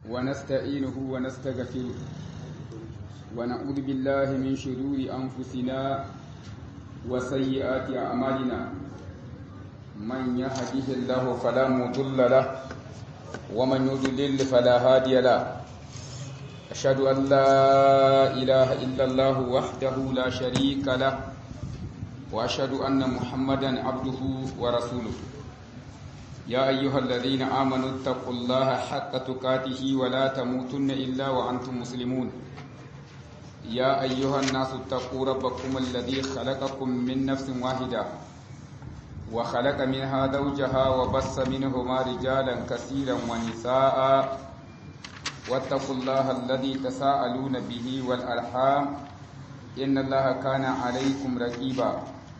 ونستعينه ونستغفره ونعوذ بالله من شرور أنفسنا وسيئات أعمالنا من يهده الله فلا مضل له ومن يضلل فلا هادي له أشهد أن لا إله إلا الله وحده لا شريك له وأشهد أن محمدا عبده ورسوله يا أيها الذين آمنوا اتقوا الله حق تقاته ولا تموتن إلا وأنتم مسلمون يا أيها الناس اتقوا ربكم الذي خلقكم من نفس واحدة وخلق منها زوجها وبص منهما رجالا كثيرا ونساء واتقوا الله الذي تساءلون به والأرحام إن الله كان عليكم رقيبا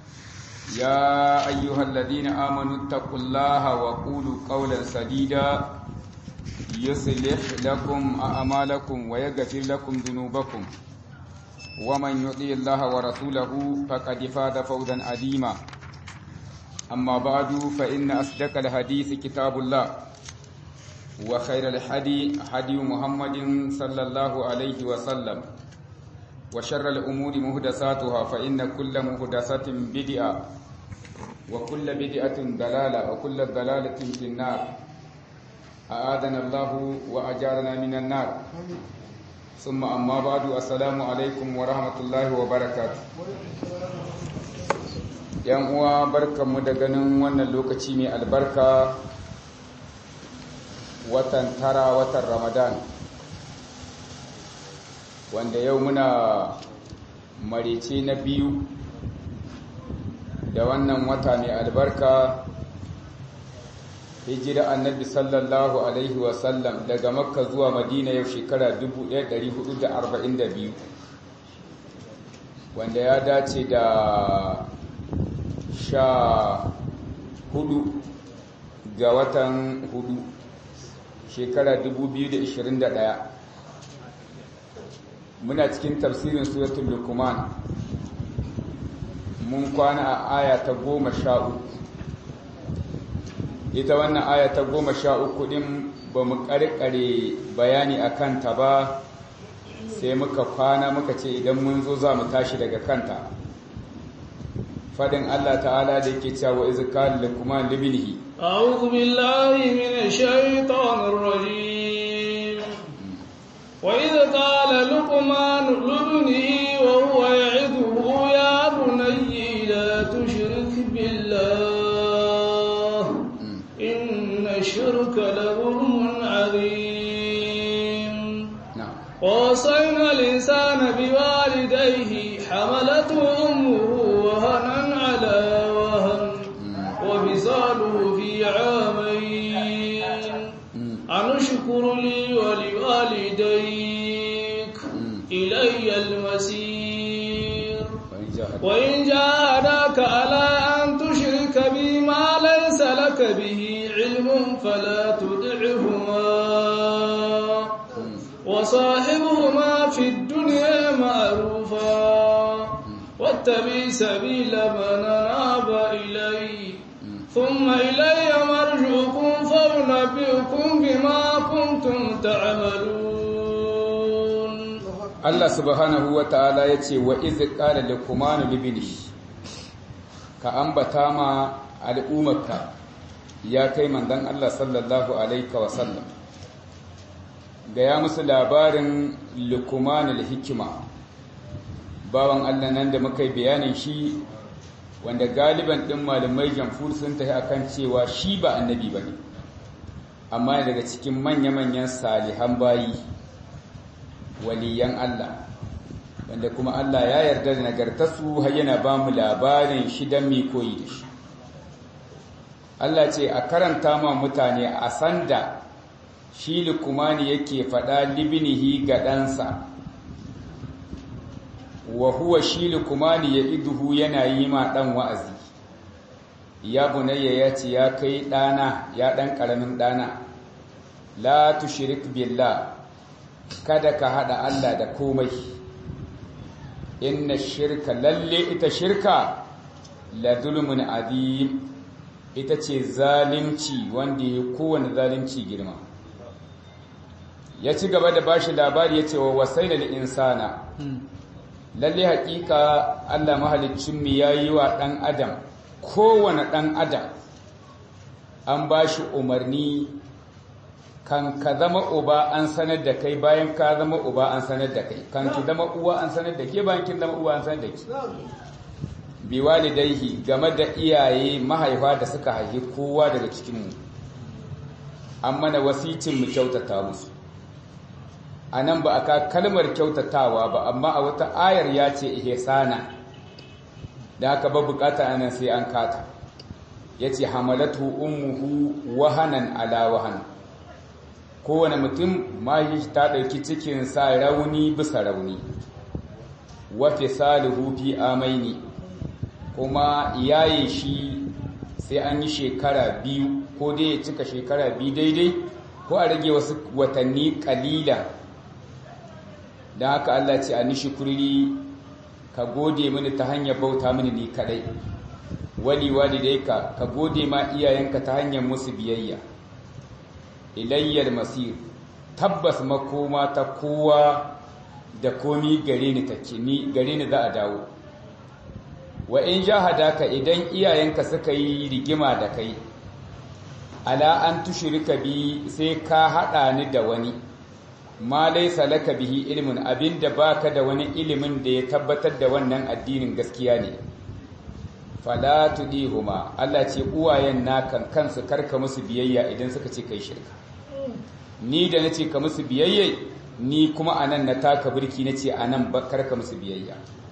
يا أيها الذين آمنوا اتقوا الله وقولوا قولا سديدا يصلح لكم أعمالكم ويغفر لكم ذنوبكم ومن يطيع الله ورسوله فقد فاز فوزا عظيما أما بعد فإن أصدق الحديث كتاب الله وخير الحدي حدي محمد صلى الله عليه وسلم وشر الأمور مهدساتها فإن كل مهدسة بدعة وكل بدعة دلالة وكل دلالة في النار أعاذنا الله وأجارنا من النار ثم أما بعد السلام عليكم ورحمة الله وبركاته yan uwa barkanmu da ganin wannan lokaci mai albarka watan tara watan ramadan wanda yau muna marice na biyu da wannan wata mai albarka hijira annabi sallallahu alaihi wasallam daga makka zuwa madina yau shekara 1442 wanda ya dace da sha hudu ga watan hudu shekara 2021 muna cikin tafsirin suratul lukuman mun kwana a aya ta goma sha uku ita wannan aya ta goma sha uku din ba mu karkare bayani a kanta ba sai muka kwana muka ce idan mun zo za mu tashi daga kanta fadin Allah ta'ala da yake cewa iz qala luqman libnihi a'udhu billahi minash shaitanir rajim wa iz qala luqman libnihi wa huwa ya'iduhu ya bunayya la tushrik billah inna shirka la dhulmun 'azim ووصينا الإنسان بوالديه حملته أمه وهنا على وهن وفصاله في عامين أن اشكر لي ولوالديك إلي المسير وإن جاهداك على أن تشرك بي ما ليس لك به علم فلا تدعهما وصاحبهما في الدنيا معروفا واتبع سبيل من ناب إلي ثم إلي مرجعكم فأنبئكم بما كنتم تعملون Allah subhanahu wa ta'ala ya ce wa izi ƙara da kuma libini ka ambata ma al'ummarka ya kai mandan Allah sallallahu alaika wasallam gaya musu labarin lukumanul hikima bawan Allah nan da muka yi bayanin shi wanda galiban ɗin malamai jamfur sun tafi akan cewa shi ba annabi ba ne amma daga cikin manya-manyan salihan bayi waliyan Allah wanda kuma Allah ya yarda da nagartarsu har yana ba mu labarin shi don mai koyi da shi Allah ce a karanta ma mutane a sanda shi lukumani yake faɗa libinihi ga ɗansa wa huwa shi lukumani ya iduhu yana yi ma ɗan wa'azi ya bunayya ya ce ya kai ɗana ya ɗan ƙaramin ɗana la tushrik billah kada ka haɗa Allah da komai inna shirka lalle ita shirka la zulmun azim ita ce zalimci wanda ya kowane zalimci girma ya ci gaba da bashi labari ya ce wa wasaina insana lalle haƙiƙa Allah mahaliccin mu yayi wa ɗan adam kowane ɗan adam an bashi umarni kan ka zama uba an sanar da kai bayan ka zama uba an sanar da kai kan ki zama uwa an sanar da ke bayan kin zama uwa an sanar da ke bi walidaihi game da iyaye mahaifa da suka haifi kowa daga cikinmu an mana wasicin mu kyautata musu a nan ba a ka kalmar kyautatawa ba amma a wata ayar ya ce ihsana da haka ba bukata anan sai an kata ya ce hamalatu ummuhu wahanan ala wahan kowane mutum mahi ta ɗauki cikin sa rauni bisa rauni wa fisaluhu fi amaini kuma yaye shi sai an yi shekara biyu ko dai ya cika shekara biyu daidai ko a rage wasu watanni kalila don haka Allah ce a nishi kurri ka gode mini ta hanyar bauta mini ni kadai wali walidai ka ka gode ma iyayenka ta hanyar musu biyayya ilayyar masir tabbas makoma ta kowa da komi gare ni take ni gare ni za a dawo wa in jahadaka idan iyayenka suka yi rigima da kai ala an tushrika bi sai ka hada ni da wani ma laysa laka bihi ilmun abinda baka da wani ilimin da ya tabbatar da wannan addinin gaskiya ne fala tudihuma Allah ce uwayen nakan kansu karka musu biyayya idan suka ce kai shirka ni da nace ka musu biyayya ni kuma anan na taka birki nace anan ba karka musu biyayya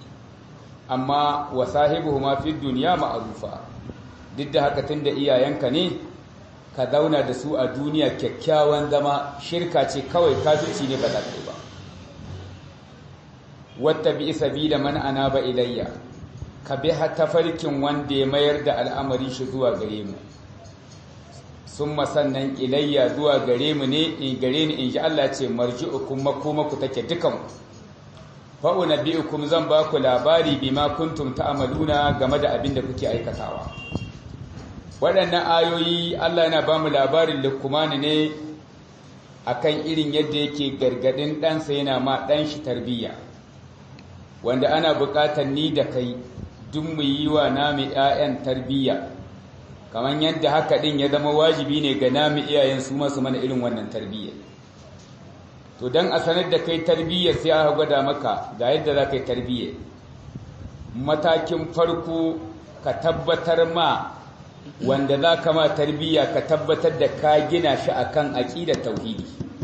amma wa sahibuhuma fi dunya ma'rufa duk da haka tunda iyayenka ne ka zauna da su a duniya kyakkyawan zama shirka ce kawai kafirci ne ba za ka yi ba wata bi sabila man anaba ilayya ka bi tafarkin wanda ya mayar da al'amari shi zuwa gare mu sun sannan ilayya zuwa gare mu ne in gare ni in ji Allah ce marji'ukum makomaku take dukan fa'unabbi'ukum zan ba ku labari bima kuntum ta'maluna game da abin da kuke aikatawa waɗannan ayoyi Allah yana ba mu labarin lukumani ne akan irin yadda yake gargadin ɗansa yana ma ɗan shi tarbiyya wanda ana buƙatar ni da kai duk mu yi wa nami ‘ya'yan tarbiyya kamar yadda haka ɗin ya zama wajibi ne ga nami iyayen su masu mana irin wannan tarbiyya to don a sanar da kai tarbiyya sai aka gwada maka ga yadda za ka yi tarbiyya matakin farko ka tabbatar ma wanda za ka ma tarbiyya ka tabbatar da ka gina shi akan aƙidar tauhidi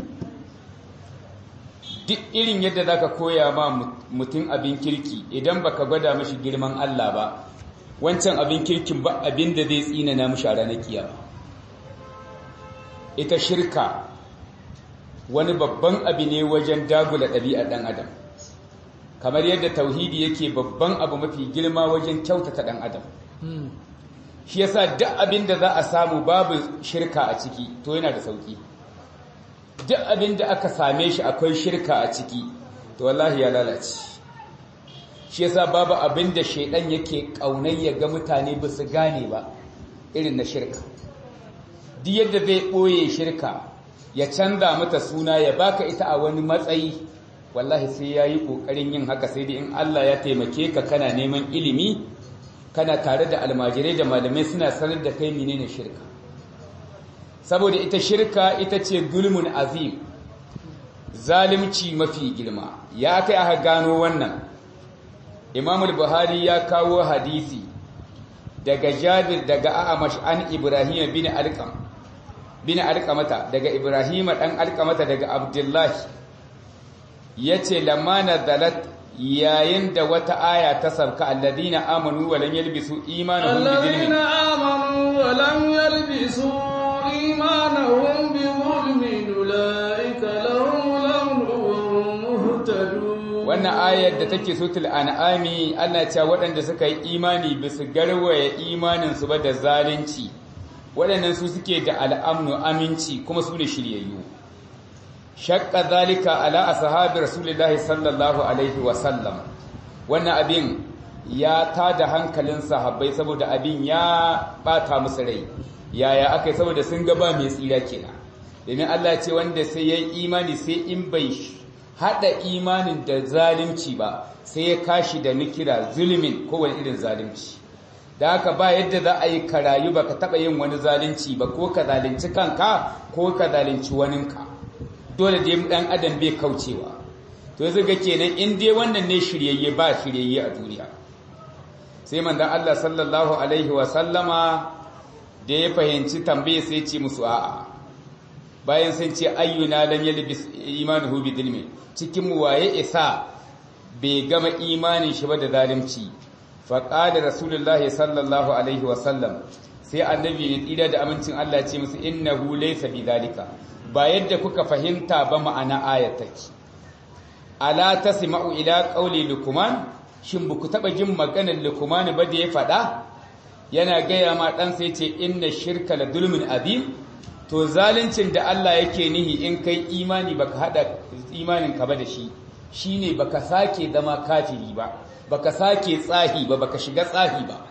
duk irin yadda za ka koya ma mutum abin kirki idan baka gwada mashi girman Allah ba wancan abin kirkin ba abin da zai tsinana mashi a ranar kiyama ita shirka wani babban abu ne wajen dagula ɗabi'ar ɗan adam kamar yadda tauhidi yake babban abu mafi girma wajen kyautata ɗan adam shi yasa duk abin da za a samu babu shirka a ciki to yana da sauki duk abin da aka same shi akwai shirka a ciki to wallahi ya lalace shi yasa babu abin da shaidan yake kaunai ya ga mutane ba su gane ba irin na shirka duk yadda zai ɓoye shirka ya canza mata suna ya baka ita a wani matsayi wallahi sai ya yi ƙoƙarin yin haka sai dai in Allah ya taimake ka kana neman ilimi kana tare da almajirai da malamai suna sanar da kai menene shirka saboda ita shirka ita ce gulmun azim zalimci mafi girma ya kai aka gano wannan imamul buhari ya kawo hadisi daga jabir daga a'amash an ibrahim bin alqam bin alqamata daga ibrahim dan alqamata daga abdullahi yace lamma nazalat yayin da wata aya ta sarka alladina amanu wa lam yalbisu imanuhum bi dhulmin alladina amanu wa lam yalbisu imanuhum bi dhulmin ulaika lahum al-amru muhtadun wannan ayar da take sutul an'ami Allah ya waɗanda suka yi imani bisu garwaya imanin su ba da zalunci waɗannan su suke da al'amnu aminci kuma su ne shiryayyu shakka zalika ala ashabi rasulillahi sallallahu alaihi wasallam wannan abin ya tada hankalin sahabbai saboda abin ya bata musu rai yaya akai saboda sun ga ba mai tsira kenan domin Allah ce wanda sai ya yi imani sai in bai haɗa imanin da zalunci ba sai ya kashi da nikira zulmin kowane irin zalunci da haka ba yadda za a yi karayu ba ka taɓa yin wani zalunci ba ko ka zalunci kanka ko ka zalunci waninka dole dai ɗan adam bai kaucewa to yanzu ga kenan in dai wannan ne shiryayye ba shiryayye a duniya sai manzon Allah sallallahu alaihi wa sallama da ya fahimci tambaye sai ce musu a'a bayan sun ce ayyuna lam yalbis imanuhu bi dhilmi cikin mu waye isa bai gama imanin shi ba da zalunci fa qala rasulullahi sallallahu alaihi wa sallam sai annabi ne tsira da amincin Allah ya ce musu innahu laysa bi dhalika ba yadda kuka fahimta ba ma'ana ayataki ala tasma'u ila qawli luqman shin buku taba jin maganar luqman ba da ya fada yana gaya ma dan sai ce inna shirka la dulmin azim to zaluncin da Allah yake nihi in kai imani baka hada imanin ka ba da shi shine baka sake zama kafiri ba baka sake tsahi ba baka shiga tsahi ba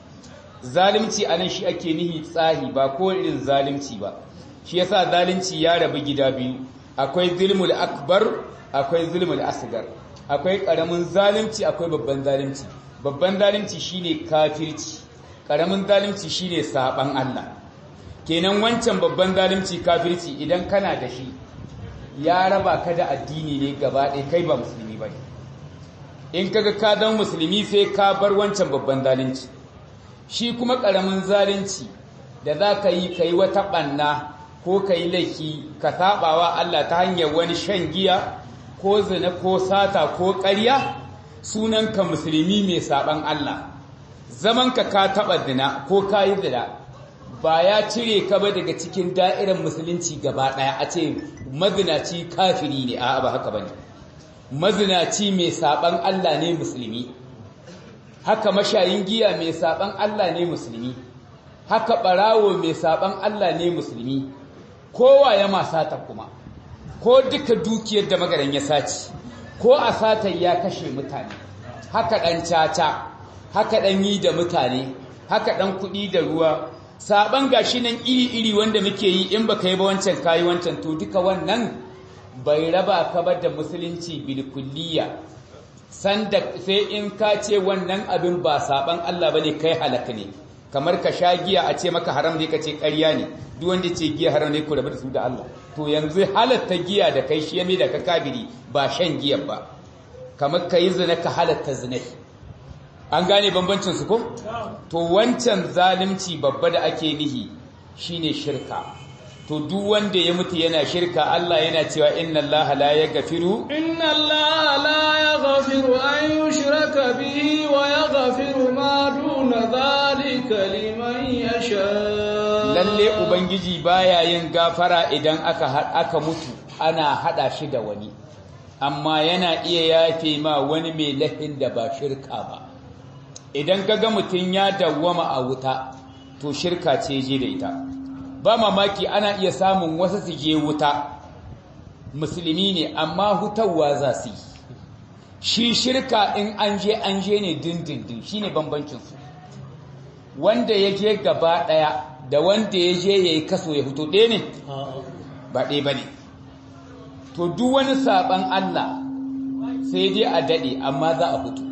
zalunci anan shi ake nihi tsahi ba ko irin zalunci ba shi yasa zalunci ya rabu gida biyu akwai zulmul akbar akwai zulmul asgar akwai karamin zalunci akwai babban zalunci babban zalunci shine kafirci karamin zalunci shine saban Allah kenan wancan babban zalunci kafirci idan kana da shi ya raba ka da addini ne gaba ɗaya kai ba musulmi ba ne in kaga ka zama musulmi sai ka bar wancan babban zalunci shi kuma karamin zalunci da za ka yi ka yi wata ɓanna ko ka yi laifi ka saɓawa Allah ta hanyar wani shan giya ko zina ko sata ko ƙarya sunanka musulmi mai saɓan Allah zamanka ka taɓa zina ko ka yi zina ba ya cire ka ba daga cikin da'irar musulunci gaba ɗaya a ce mazinaci kafiri ne a ba haka ba ne mazinaci mai saɓan Allah ne musulmi haka mashayin giya mai saɓan Allah ne musulmi haka ɓarawo mai saɓan Allah ne musulmi kowa ya ma sata kuma ko duka dukiyar da magaran ya saci ko a satan ya kashe mutane haka ɗan caca haka ɗan yi da mutane haka ɗan kuɗi da ruwa saban gashi nan iri-iri wanda muke yi in baka yi ba wancan kayi wancan to duka wannan bai raba ka ba da musulunci bilkulliya sanda sai in ka ce wannan abin ba saban Allah bane kai halaka ne kamar ka sha giya a ce maka haram ne ka ce ƙarya ne duk wanda ce giya haram ne ku rabu da su da Allah to yanzu halatta giya da kai shi ya da ka kabiri ba shan giya ba kamar ka yi zina ka halatta zina an gane bambancin su ko to wancan zalunci babba da ake nihi shine shirka to duk wanda ya mutu yana shirka Allah yana cewa inna Allah la yaghfiru inna Allah la yaghfiru an yushraka bihi wa yaghfiru ma duna dhalika liman yasha lalle ubangiji baya yin gafara idan aka aka mutu ana hada shi da wani amma yana iya yafe ma wani mai lahin da ba shirka ba idan kaga mutum ya dawwama a wuta to shirka ce je da ita ba mamaki ana iya samun wasu su je wuta musulmi ne amma hutawa za su yi shi shirka in an je an je ne dindindin shine bambancinsu wanda ya je gaba ɗaya da wanda ya je ya yi kaso ya fito ɗaya ne ba ɗaya ba ne to duk wani saɓan Allah sai dai a daɗe amma za a fito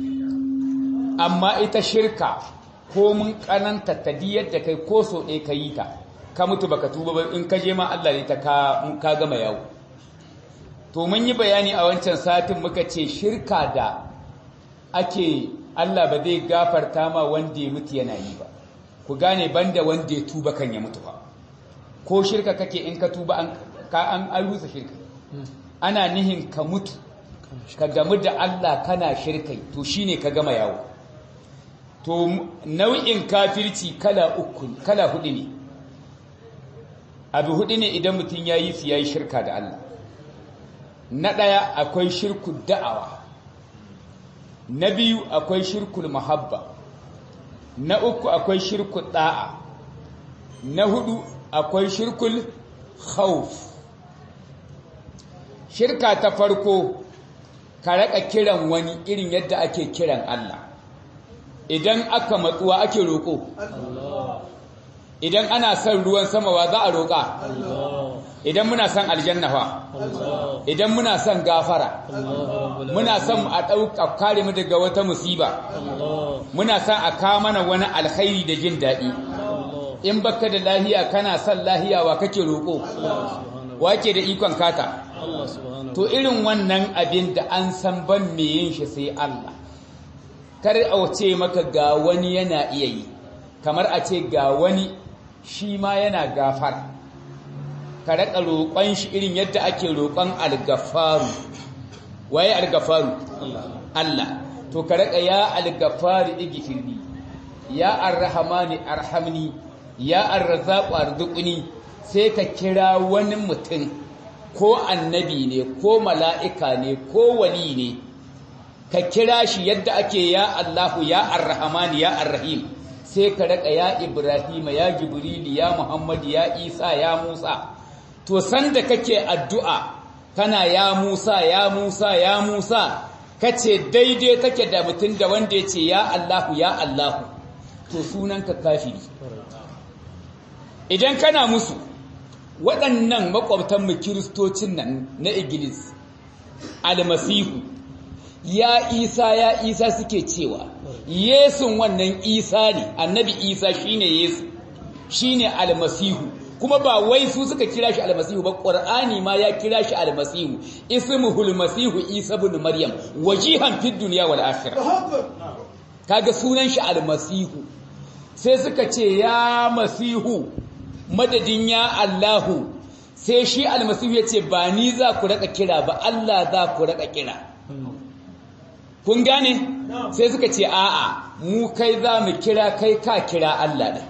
amma ita shirka ko mun kananta ta yadda kai ko so ɗaya ka yi ta ka mutu baka tuba ba in ka je ma Allah ne ta ka gama yawo to mun yi bayani a wancan satin muka ce shirka da ake Allah ba zai gafarta ma wanda ya mutu yana yi ba ku gane banda wanda ya tuba kan ya mutu ba ko shirka kake in ka tuba an an an rusa shirka ana nihin ka mutu ka gamu da Allah kana shirkai to shine ka gama yawo to nau'in kafirci kala uku kala hudu ne abu hudu ne idan mutum ya yi su ya yi shirka da Allah na ɗaya akwai shirkul da'awa na biyu akwai shirkul mahabba na uku akwai shirkul da'a na hudu akwai shirkul khawf shirka ta farko ka raka kiran wani irin yadda ake kiran Allah idan aka matsuwa ake roƙo idan ana son ruwan sama wa za a roƙa idan muna son aljanna fa idan muna son gafara muna son a ɗauka kare mu daga wata musiba muna son a kawo mana wani alkhairi da jin daɗi in baka da lahiya kana son lahiya wa kake roƙo wake da ikon kata to irin wannan abin da an san ban me yin shi sai Allah kar a ce maka ga wani yana iya yi kamar a ce ga wani shi ma yana gafara ka raka roƙon shi irin yadda ake roƙon algafaru waye algafaru Allah to ka raka ya algafaru igfirni ya arrahmani arhamni ya arrazzaqu arzuqni sai ka kira wani mutum ko annabi ne ko mala'ika ne ko wali ne ka kira shi yadda ake ya Allahu ya arrahmani ya arrahim sai ka raka ya Ibrahim ya Jibril ya Muhammad ya Isa ya Musa to sanda kake addu'a kana ya Musa ya Musa ya Musa kace daidai take da mutum da wanda yace ya Allahu ya Allahu to sunanka kafiri idan kana musu waɗannan makwabtan mu kiristocin nan na Iglis almasihu ya Isa ya Isa suke cewa Yesun wannan Isa ne annabi Isa shine Yesu shine almasihu kuma ba wai su suka kira shi almasihu ba qur'ani ma ya kira shi almasihu ismuhul masihu isa ibn maryam wajihan fid dunya wal akhirah kaga sunan shi almasihu sai suka ce ya masihu madadin ya allahu sai shi almasihu ya ce ba ni za ku raka kira ba allah za ku raka kira kun gane sai suka ce a'a mu kai za mu kira kai ka kira allah da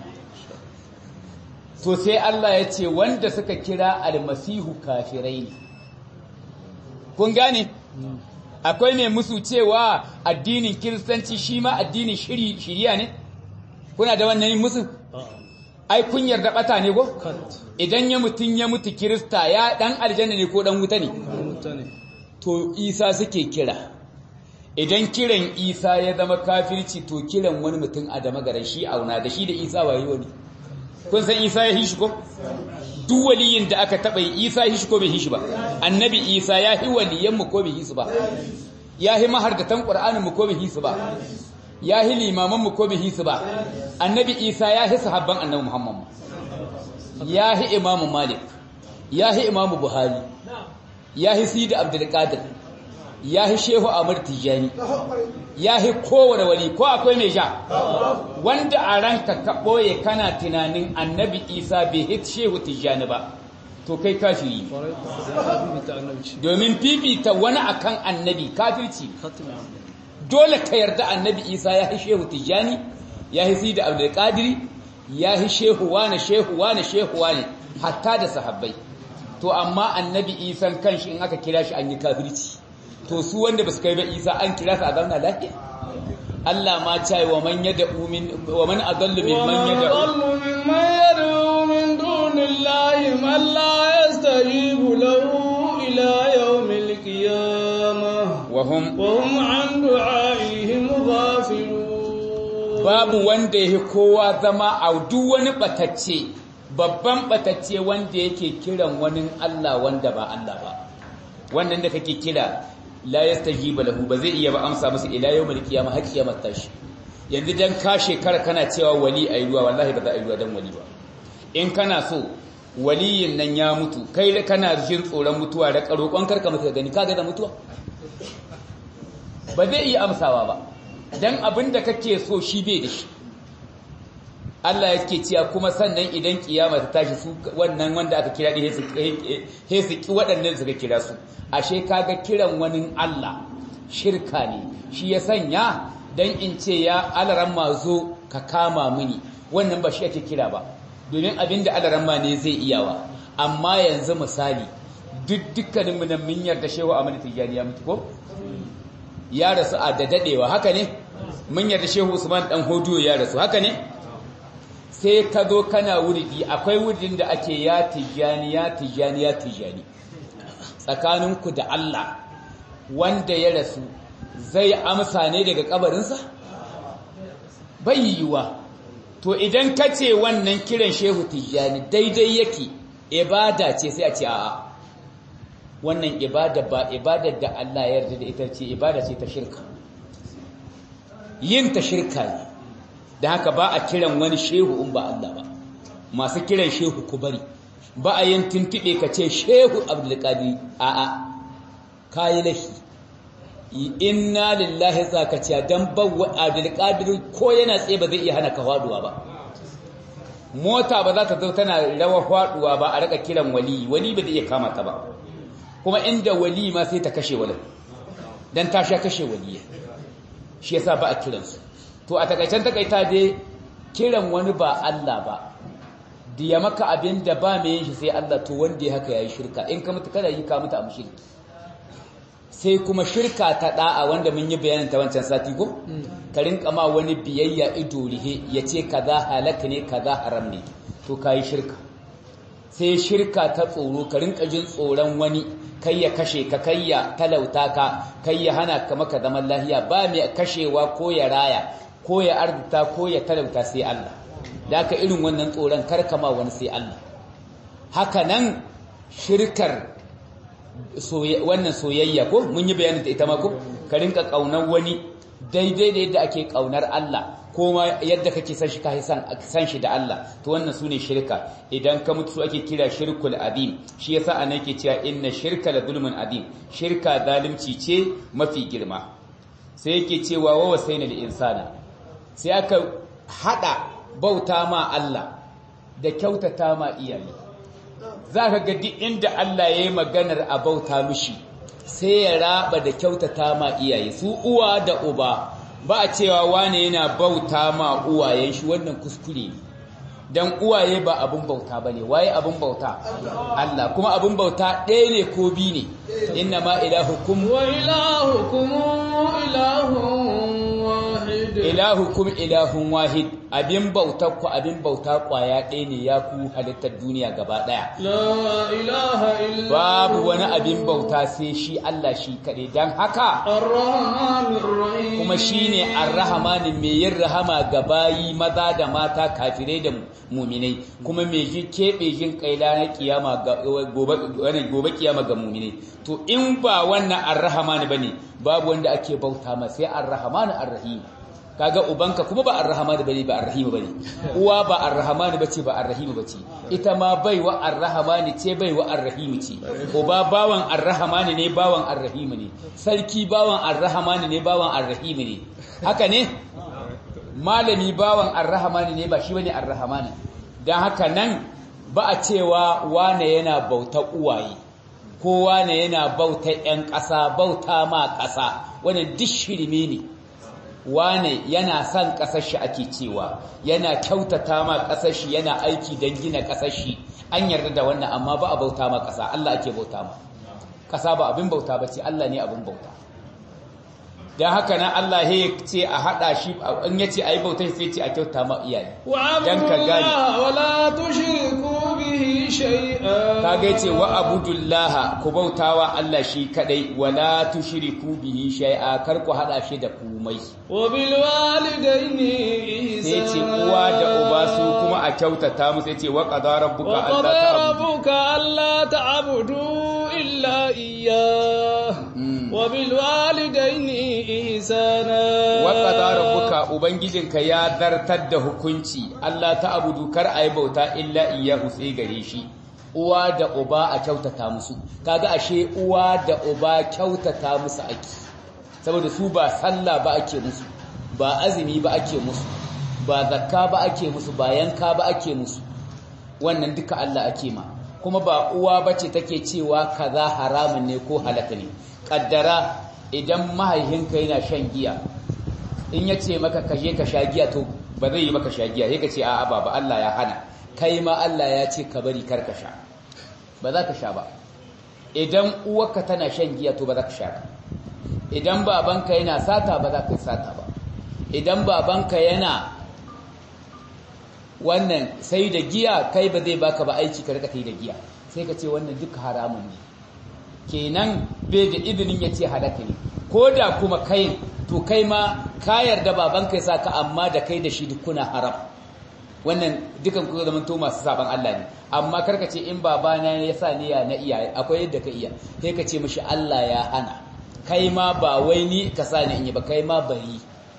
to sai Allah ya ce wanda suka kira almasihu kafirai ne kun gane akwai mai musu cewa addinin kiristanci shi ma addinin shiriya ne kuna da wannan musu ai kun yarda bata ne go idan ya mutun ya mutu kirista ya dan aljanna ne ko dan wuta ne to isa suke kira idan kiran isa ya zama kafirci to kiran wani mutum a da magaran shi auna da shi da isa waye wani kun san isa ya hishi ko duk waliyin da aka taba isa hishi ko bai hishi ba annabi isa ya hi waliyan mu ko bai hisu ba ya hi mahardatan qur'anin mu ko bai hisu ba ya hi limaman mu ko bai hisu ba annabi isa ya hi sahabban annabi muhammad ya hi imamu malik ya hi imamu buhari ya hi sidi abdul qadir ya hi shehu amur tijani ya hi kowane wali ko akwai mai sha wanda a ranka ka ɓoye kana tunanin annabi isa bai hit shehu tijani ba to kai kafiri domin fifita wani akan annabi kafirci dole ka yarda annabi isa ya hi shehu tijani ya hi sida abdulkadiri ya hi shehu wane shehu wane shehu wane hatta da sahabbai to amma annabi isan kanshi in aka kira shi an yi kafirci to su wanda basu kai ba isa an kira su a zauna lafiya Allah ma ce wa man yad'u min wa man adallu mimman yad'u mimman yad'u min dunillahi man la yastajibu lahu ila yawmil qiyamah wa hum wa hum an du'aihim ghafilun babu wanda yake kowa zama a duk wani batacce babban batacce wanda yake kiran wani Allah wanda ba Allah ba wannan da kake kira la yastajiba lahu ba zai iya ba amsa musu ila yawmil qiyamah har kiyamar tashi yanzu dan ka shekara kana cewa wali ayi ruwa wallahi ba za a yi ruwa dan wali ba in kana so waliyin nan ya mutu kai da kana jin tsoron mutuwa da karokon karka mutu gani kaga da mutuwa ba zai iya amsawa ba dan abinda kake so shi bai da shi Allah yake cewa kuma sannan idan kiyama ta tashi su wannan wanda aka kira ɗin he su ki waɗannan suka kira su ashe kaga kiran wani Allah shirka ne shi ya sanya dan in ce ya alaran zo ka kama mini wannan ba shi ake kira ba domin abinda alaran ma ne zai iyawa amma yanzu misali duk dukkanin mu nan mun yarda shehu Ahmad Tijani ya mutu ko ya rasu a da dadewa haka ne mun yarda shehu Usman dan Hodiyo ya rasu haka ne sai ka zo kana wuridi akwai wuridin da ake ya tijani ya tijani ya tijani tsakaninku da Allah wanda ya rasu zai amsa ne daga kabarinsa bai yiwuwa to idan ka ce wannan kiran shehu tijani daidai yake ibada ce sai a ce a'a wannan ibada ba ibadar da Allah ya yarda da ita ce ibada ce ta shirka yin ta shirka ne da haka ba a kiran wani shehu in ba Allah ba masu kiran shehu ku bari ba a yin tuntube ka ce shehu abdulkadir a'a kayi lahi inna lillahi zakaciya dan bawa abdulkadir ko yana tsaye ba zai iya hana ka faduwa ba mota ba za ta zo tana rawa faduwa ba a raka kiran wali wali ba zai iya kama ta ba kuma inda wali ma sai ta kashe wali dan ta sha kashe waliya shi yasa ba a kiransu to a takaicen takaita dai kiran wani ba Allah ba da ya maka abin da ba mai yin shi sai Allah to wanda ya haka yayi shirka in ka mutu kada yi ka mutu a mushriki sai kuma shirka ta da'a wanda mun yi bayanin ta wancan sati ko ka rinka ma wani biyayya ido rihe yace kaza halaka ne kaza haram ne to kai shirka sai shirka ta tsoro ka rinka jin tsoron wani kai ya kashe ka kai ya talauta ka kai ya hana ka maka zaman lahiya ba mai kashewa ko ya raya ko ya arzuta ko ya talauta sai Allah da aka irin wannan tsoron karkama wani sai Allah haka nan shirkar wannan soyayya ko mun yi bayanin da ita ma ko ka rinka kaunar wani daidai da yadda ake kaunar Allah ko ma yadda kake san shi ka san shi da Allah to wannan sune shirka idan ka mutu ake kira shirkul adim shi yasa anan yake cewa inna shirka la zulmun adim shirka zalunci ce mafi girma sai yake cewa wa wasaina lil insana sai aka hada bauta ma Allah da kyautata ma iyaye za ka ga duk inda Allah ya yi maganar a bauta mishi sai ya raba da kyautata ma iyaye su uwa da uba ba a cewa wane yana bauta ma uwayen shi wannan kuskure ne dan uwaye ba abun bauta ba ne waye abun bauta Allah kuma abun bauta ɗaya ne ko bi ne inna ma ilahukum wa ilahukum ilahun wahid ilahukum ilahun wahid abin bautar ku abin bauta kwaya ɗaya ne ya ku halittar duniya gaba ɗaya la ilaha illa babu wani abin bauta sai shi Allah shi kaɗai don haka ar-rahmanir rahim kuma shine ar-rahmanin mai yin rahama ga bayi maza da mata kafirai da muminai kuma mai ji keɓe jin kaila na kiyama ga gobe gobe kiyama ga muminai to in ba wannan ar-rahman bane babu wanda ake bauta ma sai ar-rahman ar-rahim kaga ubanka kuma ba ar-rahman bane ba ar-rahim bane uwa ba ar-rahman bace ba ar-rahim bace ita ma baiwa ar-rahman ce baiwa ar-rahim ce uba bawan ar-rahman ne bawan ar-rahim ne sarki bawan ar-rahman ne bawan ar-rahim ne haka ne malami bawan ar-rahman ne ba shi bane ar-rahman dan haka nan ba a cewa wane yana bauta uwaye ko wane yana bauta ƴan ƙasa bauta ma ƙasa wannan duk shirme ne wane yana son ƙasar shi ake cewa yana kyautata ma ƙasar shi yana aiki don gina ƙasar shi an yarda da wannan amma ba a bauta ma ƙasa Allah ake bauta ma ƙasa ba abin bauta ba ce Allah ne abin bauta don haka nan Allah ya ce a haɗa shi in ya ce a yi bauta sai ce a kyauta ma iyaye don ka gane wala tushriku bihi shay'a kaga yace wa abudullaha ku bautawa Allah shi kadai wala tushriku bihi shay'a kar ku hada shi da komai wa bil walidayni sai ihsana ce uwa da uba su kuma a kyautata musu yace wa qadara rabbuka wa alla qadara ta'budu rabbuka alla ta'budu illa iyyah wa bil walidayni ihsana wa qadara rabbuka ubangijinka ya zartar da hukunci Allah ta'budu kar ayi bauta illa iyyahu sai gare shi uwa da uba a kyautata musu kaga ashe uwa da uba kyautata musu ake saboda su ba sallah ba ake musu ba azumi ba ake musu ba zakka ba ake musu ba yanka ba ake musu wannan duka Allah ake ma kuma ba uwa bace take cewa kaza haramun ne ko halaka ne kaddara idan mahaihinka yana shan giya in yace maka kaje ka sha giya to ba zai yi maka sha giya sai ka ce a'a baba Allah ya hana kai ma Allah ya ce ka bari kar ka sha ba za ka sha ba idan uwarka tana shan giya to ba za ka sha ba idan babanka yana sata ba za ka sata ba idan babanka yana wannan sai da giya kai ba zai baka ba aiki ka rika kai da giya sai ka ce wannan duka haramun ne kenan bai da izinin ya ce halaka ne ko da kuma kai to kai ma ka yarda babanka ya saka amma da kai da shi duk kuna haram wannan dukan ku zaman to masu saban Allah ne amma karka ce in babana ne ya sa niyya na iya akwai yadda ka iya sai ka ce mishi Allah ya hana kai ma ba wai ni ka sa ni in yi ba kai ma bari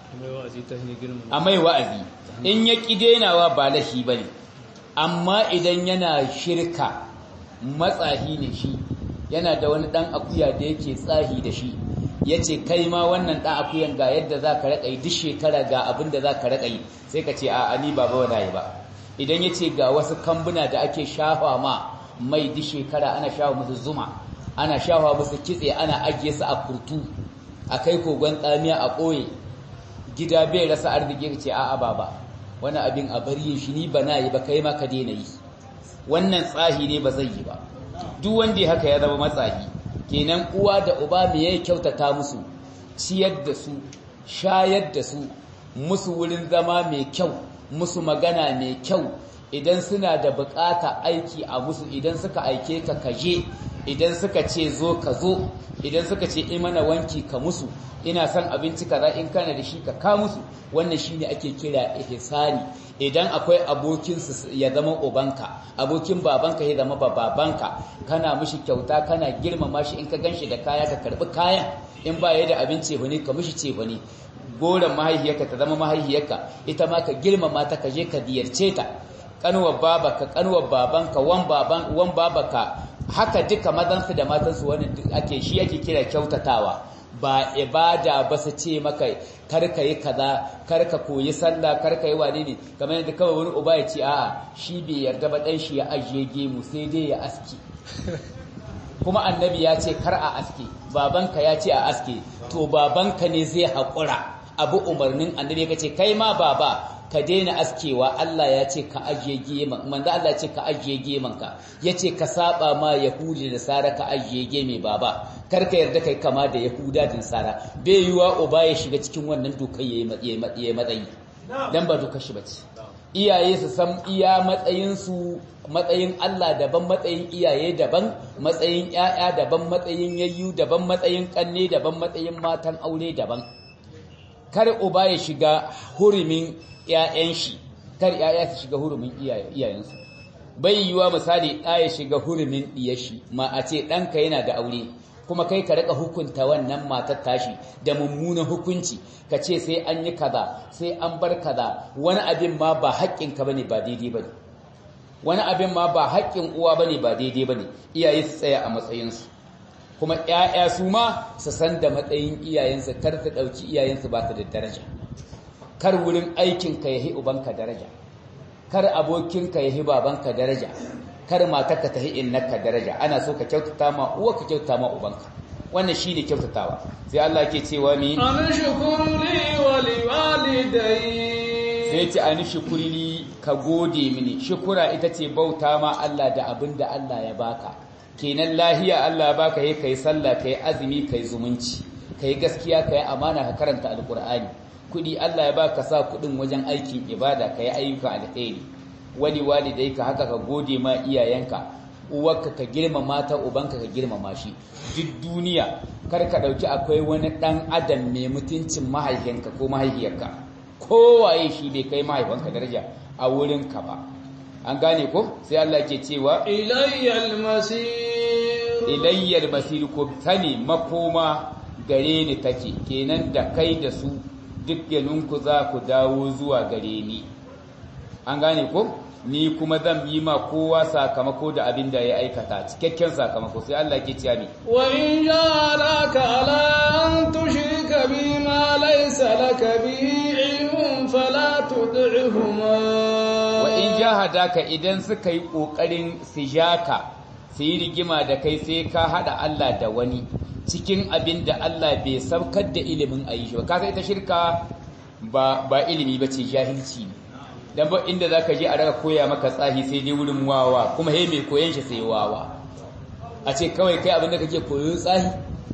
a mai wa'azi in ya ƙi denawa ba lashi ba ne amma idan yana shirka matsahi ne shi yana da wani ɗan akuya da yake tsahi da shi ya ce kai ma wannan ɗan akuyan ga yadda za ka raƙa yi duk shekara ga abin da za ka raƙa yi sai ka ce a ni ba ba yi ba idan ya ce ga wasu kambuna da ake shafa ma mai duk shekara ana shafa musu zuma ana shafa musu kitse ana ajiye su a kurtu a kai kogon tsamiya a ɓoye gida bai rasa arziki ka ce a'a baba wani abin a bari shi ni ba na yi ba kai ma ka daina yi wannan tsahi ne ba zai yi ba duk wanda ya haka ya zama matsahi kenan uwa da uba me ya kyautata musu ciyar da su shayar da su musu wurin zama mai kyau musu magana mai kyau idan suna da bukata aiki a musu idan suka aike ka kaje idan suka ce zo ka zo idan suka ce imana wanki ka musu ina son abinci kaza in kana da shi ka ka musu wannan shine ake kira ihsani idan akwai abokin su ya zama ubanka abokin babanka ya zama babanka kana mishi kyauta kana girmama shi in ka ganshi da kaya ka karbi kayan in ba ya da abinci bane ka mishi ce bane goran mahaihiyarka ta zama mahaihiyarka ita ma ka girmama ta ka je ka diyarce ta kanuwar babaka kanuwar babanka wan baban wan babaka haka duka mazansu da matansu wani ake shi ake kira kyautatawa ba ibada ba su ce maka karka yi kaza karka koyi sallah karka yi wane ne kamar yadda kawai wani uba ya ce a'a shi bai yarda ba dan shi ya ajiye gemu sai dai ya aski kuma annabi ya ce kar a aske babanka ya ce a aske to babanka ne zai haƙura abu umarnin annabi ya ce kai ma baba ka daina askewa Allah ya ce ka ajiye geman manzo Allah ya ce ka ajiye geman ka yace ka saba ma yahudi da sara ka ajiye geme baba kar ka yarda kai kama da yahuda da sara bai yiwa uba ya shiga cikin wannan dokai yayi matsayi dan ba dokar shi bace iyaye su san iya matsayin su matsayin Allah daban matsayin iyaye daban matsayin ƴaƴa daban matsayin yayyu daban matsayin kanne daban matsayin matan aure daban kar uba ya shiga hurumin ‘ya'yan shi, kar ‘ya'ya su shiga hurumin iyayensu. Bai yiwuwa misali ɗa ya shiga hurumin ɗiyar shi, ma a ce ɗanka yana da aure, kuma kai ka raka hukunta wannan matar tashi da mummunan hukunci, ka ce sai an yi kaza, sai an bar kaza, wani abin ma ba haƙƙinka bane ba daidai bane. Wani abin ma ba haƙƙin uwa bane ba daidai bane, iyaye su tsaya a matsayinsu. Kuma ‘ya'ya su ma su san da matsayin iyayensu, kar su ɗauki iyayensu ba su da daraja. kar wurin aikinka ya hi ubanka daraja kar abokinka ya hi babanka daraja kar matarka ta hi innaka daraja ana so ka kyautata ma uwa ka kyautata ma ubanka wannan shine kyautatawa sai Allah ke cewa mi an shukuri wa liwalidai sai ce an shukuri ka gode mini shukura ita ce bauta ma Allah da abin da Allah ya baka kenan lahiya Allah ya baka yi kai sallah kai azumi kai zumunci kai gaskiya kai amana ka karanta alqur'ani kudi Allah ya baka sa kudin wajen aikin ibada kai ayyuka alheri wali walidai ka haka ka gode ma iyayenka uwarka ka girmama ta ubanka ka girmama shi duk duniya kar ka dauki akwai wani dan adam mai mutuncin mahaifinka ko mahaifiyarka kowaye shi bai kai mahaifanka daraja a wurin ka ba an gane ko sai Allah ke cewa ilayyal masir ilayyal masir ko tani makoma gare ni take kenan da kai da su dukkaninku za ku dawo zuwa gare ni an gane ko ni kuma zan yi ma kowa sakamako da abin da ya aikata cikakken sakamako sai Allah ke ciya mi wa in jaraka ala an tushrika bima laysa laka bihi ilmun fala tud'ihuma wa in jahadaka idan suka yi kokarin sijaka su yi rigima da kai sai ka hada Allah da wani cikin abin da Allah bai saukar da ilimin a yi shi ba kasa ita shirka ba ba ilimi ba ce jahilci ne dan ba inda zaka je a raka koya maka tsahi sai dai wurin wawa kuma he mai koyan shi sai wawa a ce kawai kai abin da kake koyo tsahi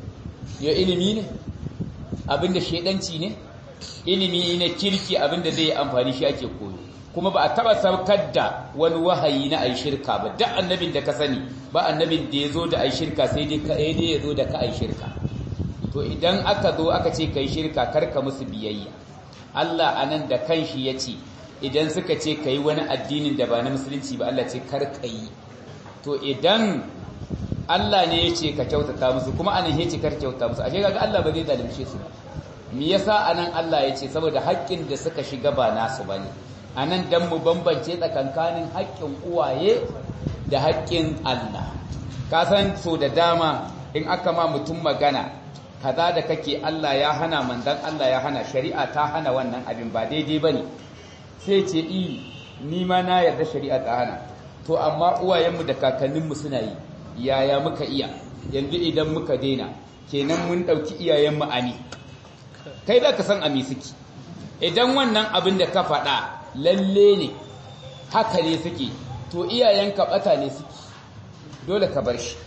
ya ilimi ne abin da shedanci ne ilimi ne kirki abin da zai amfani shi ake koyo kuma ba a taba saukar da wani wahayi na ayi shirka ba duk annabin da ka sani ba annabin da ya zo da ayi shirka sai dai ka dai ya zo da ka ayi shirka to idan aka zo aka ce kai shirka karka musu biyayya Allah anan da kanshi ya ce idan suka ce ka yi wani addinin da ba na musulunci ba Allah ce kar ka yi to idan Allah ne ya ce ka kyautata musu kuma anan ya ce kar kyauta musu ashe kaga Allah ba zai zalunce su ba me yasa anan Allah ya ce saboda haƙƙin da suka shiga ba nasu bane anan dan mu bambance tsakankanin haƙƙin uwaye da haƙƙin Allah ka san so da dama in aka ma mutum magana kaza da kake Allah ya hana manzon Allah ya hana shari'a ta hana wannan abin ba daidai bane sai ce i ni ma na yarda shari'a ta hana to amma uwayenmu da kakanninmu suna yi yaya muka iya yanzu idan muka daina kenan mun ɗauki iyayenmu ami kai za ka san ami suke idan wannan abin da ka faɗa lalle ne haka ne suke to iyayenka ɓata ne suke dole ka bar shi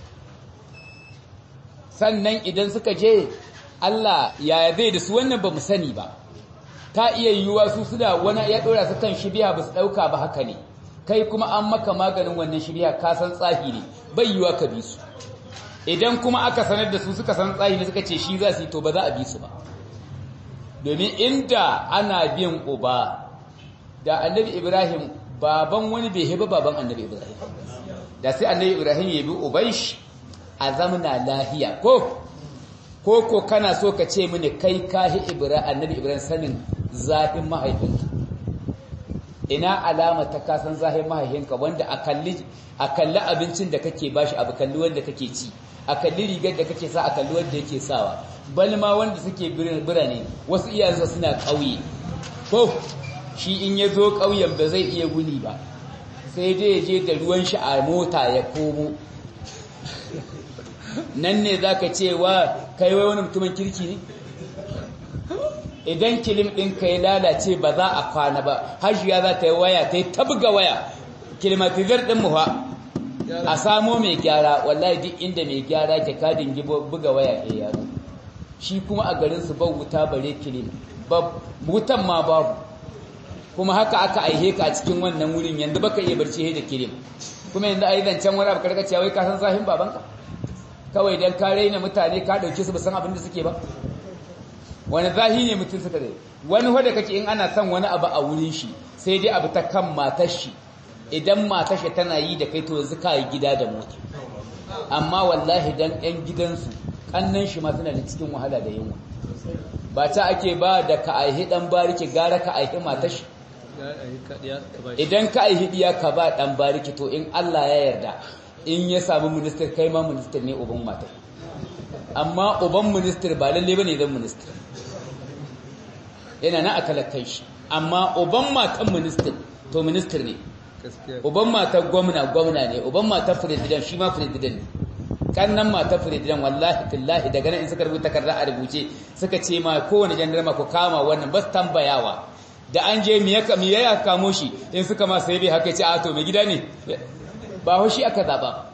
sannan idan suka je Allah yaya zai da su wannan ba mu sani ba ta iya yiwuwa su suna wani ya ɗora su kan shibiya ba su ɗauka ba haka ne kai kuma an maka maganin wannan shibiya ka san tsahi ne bai yiwuwa ka bi su idan kuma aka sanar da su suka san tsahi ne suka ce shi za su yi to ba za a bi su ba domin inda ana bin uba da annabi ibrahim baban wani bai heba baban annabi ibrahim da sai annabi ibrahim ya bi uban shi a zamana lahiya ko ko ko kana so ka ce mini kai kahi ibrahim annabi ibrahim sanin zafin mahaifinka ina alama ta kasan zafin mahaifinka wanda a kalli a kalli abincin da kake bashi abu kalli wanda kake ci a kalli rigar da kake sa a kalli wanda yake sawa bal ma wanda suke birane wasu iyayensa suna ƙauye ko shi in ya zo ƙauyen ba zai iya guni ba sai dai ya je da ruwan shi a mota ya komo nan ne za ka ce wa kai wai wani mutumin kirki ne idan kilim ɗinka ya lalace ba za a kwana ba hajiya za ta yi waya ta yi tabga waya kilimatizar ɗin muha a samo mai gyara wallahi duk inda mai gyara ke kadin buga waya ya yaro shi kuma a garinsu ba wuta bare kilim wutan ma babu kuma haka aka aihe ka a cikin wannan wurin yanzu baka iya barci da kilim kuma yanzu a yi zancen wani abu karkaciya wai ka san zahin babanka kawai don ka raina mutane ka ɗauke su ba san abin da suke ba wani zahi ne mutum suka dai wani wadda kake in ana son wani abu a wurin shi sai dai abu ta kan matar shi idan matar shi tana yi da kai to yanzu ka yi gida da mota amma wallahi dan yan gidansu kannan shi ma suna da cikin wahala da yunwa ba ta ake ba da ka aihi dan bariki gara ka aihi matar shi idan ka aihi diya ka ba dan bariki to in Allah ya yarda in ya samu minister kai ma minister ne uban matar amma uban minister ba lalle bane zan minister yana na akalakan shi amma uban matan minister to minister ne uban matan gwamna gwamna ne uban matan president shi ma president ne kannan matan president wallahi billahi daga nan in suka rubuta takarda a rubuce suka ce ma kowane jandarma ku kama wannan bas tambayawa da an je me ya kamo shi in suka ma sai bai haka ce a to mai gida ne ba hoshi aka zaba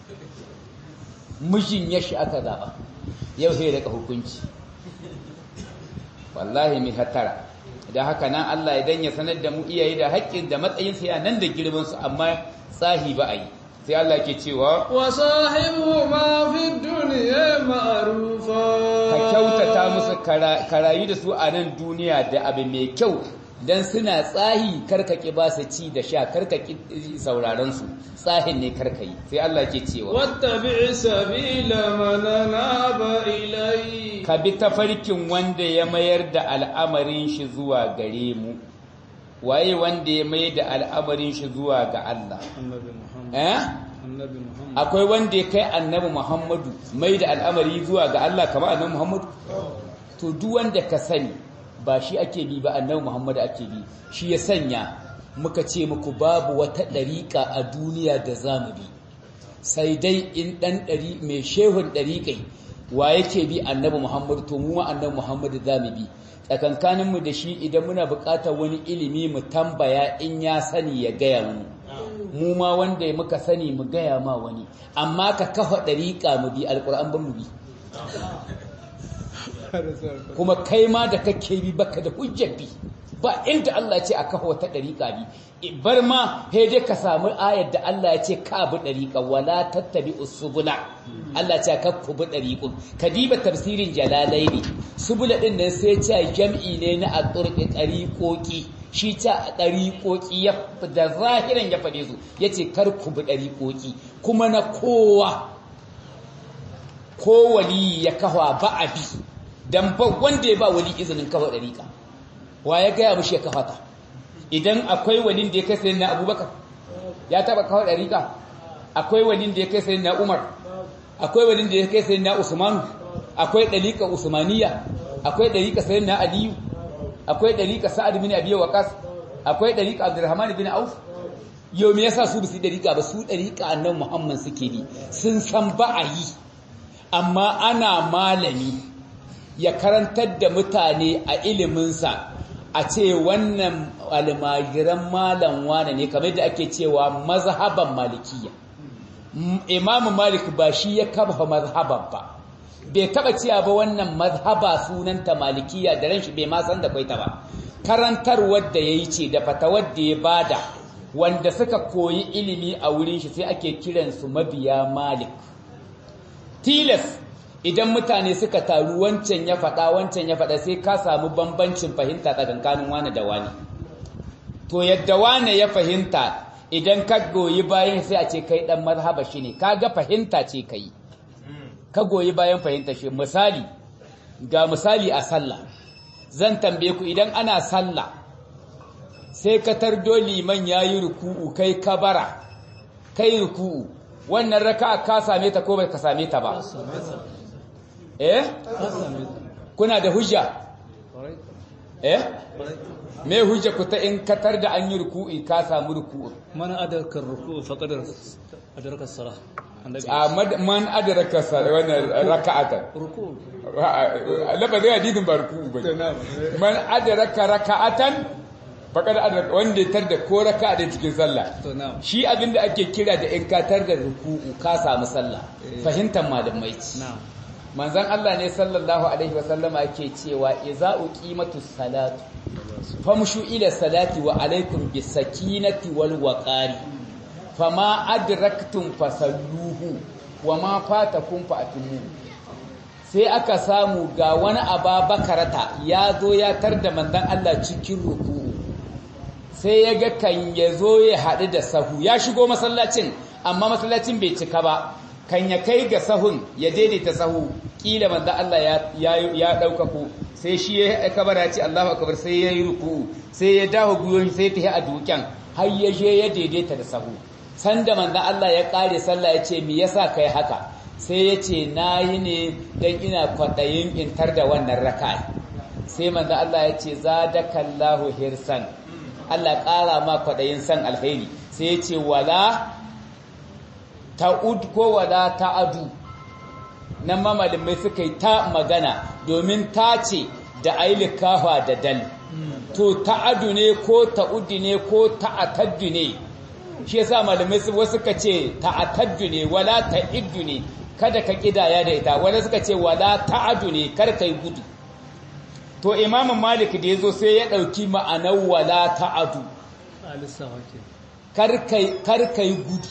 mijin ya shi aka zaba yau sai daga hukunci wallahi mai hatara da haka nan Allah idan ya sanar da mu iyaye da haƙƙin da matsayin sa nan da girman su amma tsahi ba a yi sai Allah ke cewa wa sahibu ma fi dunya ma'rufa ka kyautata musu karayu da su a nan duniya da abu mai kyau dan suna tsahi karkaki ba su ci da sha karkaki sauraron su tsahin ne karkai sai Allah ke cewa wattabi sabila man anaba ilai ka bi tafarkin wanda ya mayar da al'amarin shi zuwa gare mu waye wanda ya mayar da al'amarin shi zuwa ga Allah eh akwai wanda ya kai annabi Muhammadu mai da al'amari zuwa ga Allah kamar annabi Muhammadu to duk wanda ka sani ba shi ake bi ba annabi Muhammad ake bi shi ya sanya muka ce muku babu wata dariƙa a duniya da zamu bi sai dai in dan dari mai shehun dariƙai wa yake bi annabi Muhammad to mu ma annabi Muhammad zamu bi tsakankanin mu da shi idan muna buƙatar wani ilimi mu tambaya in ya sani ya gaya mu mu ma wanda muka sani mu gaya ma wani amma ka kafa dariƙa mu bi alƙur'an ban mu bi kuma kai ma da kake bi baka da hujjar bi ba inda Allah ya ce a kafa wata dariƙa bi bar ma he dai ka samu ayar da Allah ya ce ka bi dariƙa wala tattabi usbula Allah ya ce ka ku bi dariqun kadiba tafsirin jalalaini subula din nan sai ce jam'i ne na aturqi dariqoki shi ta ɗariƙoƙi da zahiran ya faɗe su ya ce kar ku bi ɗariƙoƙi kuma na kowa ko wali ya kawa ba a bi don ba wanda ya ba wali izinin kafa ɗariƙa wa ya gaya mushi ya kafa ta idan akwai walin da ya kai sayin na abubakar ya taɓa kafa ɗariƙa akwai walin da ya kai sayin na umar akwai walin da ya kai sayin na usmanu akwai ɗariƙa usmaniya akwai ɗariƙa sayin na aliyu akwai ɗariƙa sa'ad bin abi waqas akwai ɗariƙa abdurrahman bin auf yau me yasa su bisu ɗariƙa ba su ɗariƙa annabi muhammad suke bi sun san ba a yi amma ana malami ya karantar da mutane a iliminsa a ce wannan almajiran malam wane ne kamar da ake cewa mazhaban malikiya imamu malik ba shi ya kafa mazhaban ba bai taba cewa ba wannan mazhaba sunanta malikiya da ranshi bai ma san da kwaita ba karantarwar da yayi ce da fatawar da ya bada wanda suka koyi ilimi a wurin shi sai ake kiransu mabiya malik tilas idan mutane suka taru wancan ya faɗa wancan ya faɗa sai ka samu bambancin fahimta tsakankanin wani da wani to yadda wani ya fahimta idan ka goyi bayan sai a ce kai dan mazhaba shi ne kaga fahimta ce kai ka goyi bayan fahimta shi misali ga misali a sallah zan tambaye ku idan ana sallah sai ka tardo liman yayi ruku'u kai kabara kai ruku'u wannan raka'a ka same ta ko bai ka same ta ba eh kuna da hujja eh me hujja ku ta in katar da an yi ruku'i ka samu ruku'u man adarka ruku'u faqad adarka salah man adraka wannan raka'atan ruku'u labadin hadithin ba ruku'u ba man adraka raka'atan faqad adraka wanda tar da ko raka'a da cikin sallah shi abinda ake kira da in katar da ruku'u ka samu sallah fahimtar malamai ci manzon Allah ne sallallahu alaihi wasallama yake cewa idza uqimatus salatu famshu ila salati wa alaikum bis sakinati wal waqari fama adraktum fasalluhu wama fatakum fa'tumu sai aka samu ga wani ababakarata ya zo ya tar da manzon Allah cikin ruku'u sai ya ga kan ya zo ya haɗu da sahu ya shigo masallacin amma masallacin bai cika ba kan ya kai ga sahun ya daidaita sahu kila manzo Allah ya ya daukaku sai shi ya kabara ce Allahu akbar sai ya yi ruku sai ya dawo guyoyi sai ta yi a duken har ya je ya daidaita da sahu sanda manzo Allah ya kare sallah ya ce me yasa kai haka sai ya ce nayi ne dan ina kwadayin intar da wannan raka'a sai manzo Allah ya ce zadakallahu hirsan Allah kara ma kwadayin san alheri sai ya ce wala ta'ud ko wala ta'adu nan ma malamai suka yi ta magana domin ta ce da ailikawa da dal to ta'adu ne ko ta'uddu ne ko ta'ataddu ne shi yasa malamai su wasu suka ce ta'ataddu ne wala ta'iddu ne kada ka kidaya da ita wala suka ce wala ta'adu ne kar kai gudu to imamu malik da yazo sai ya dauki ma'anar wala ta'adu kar kai kar kai gudu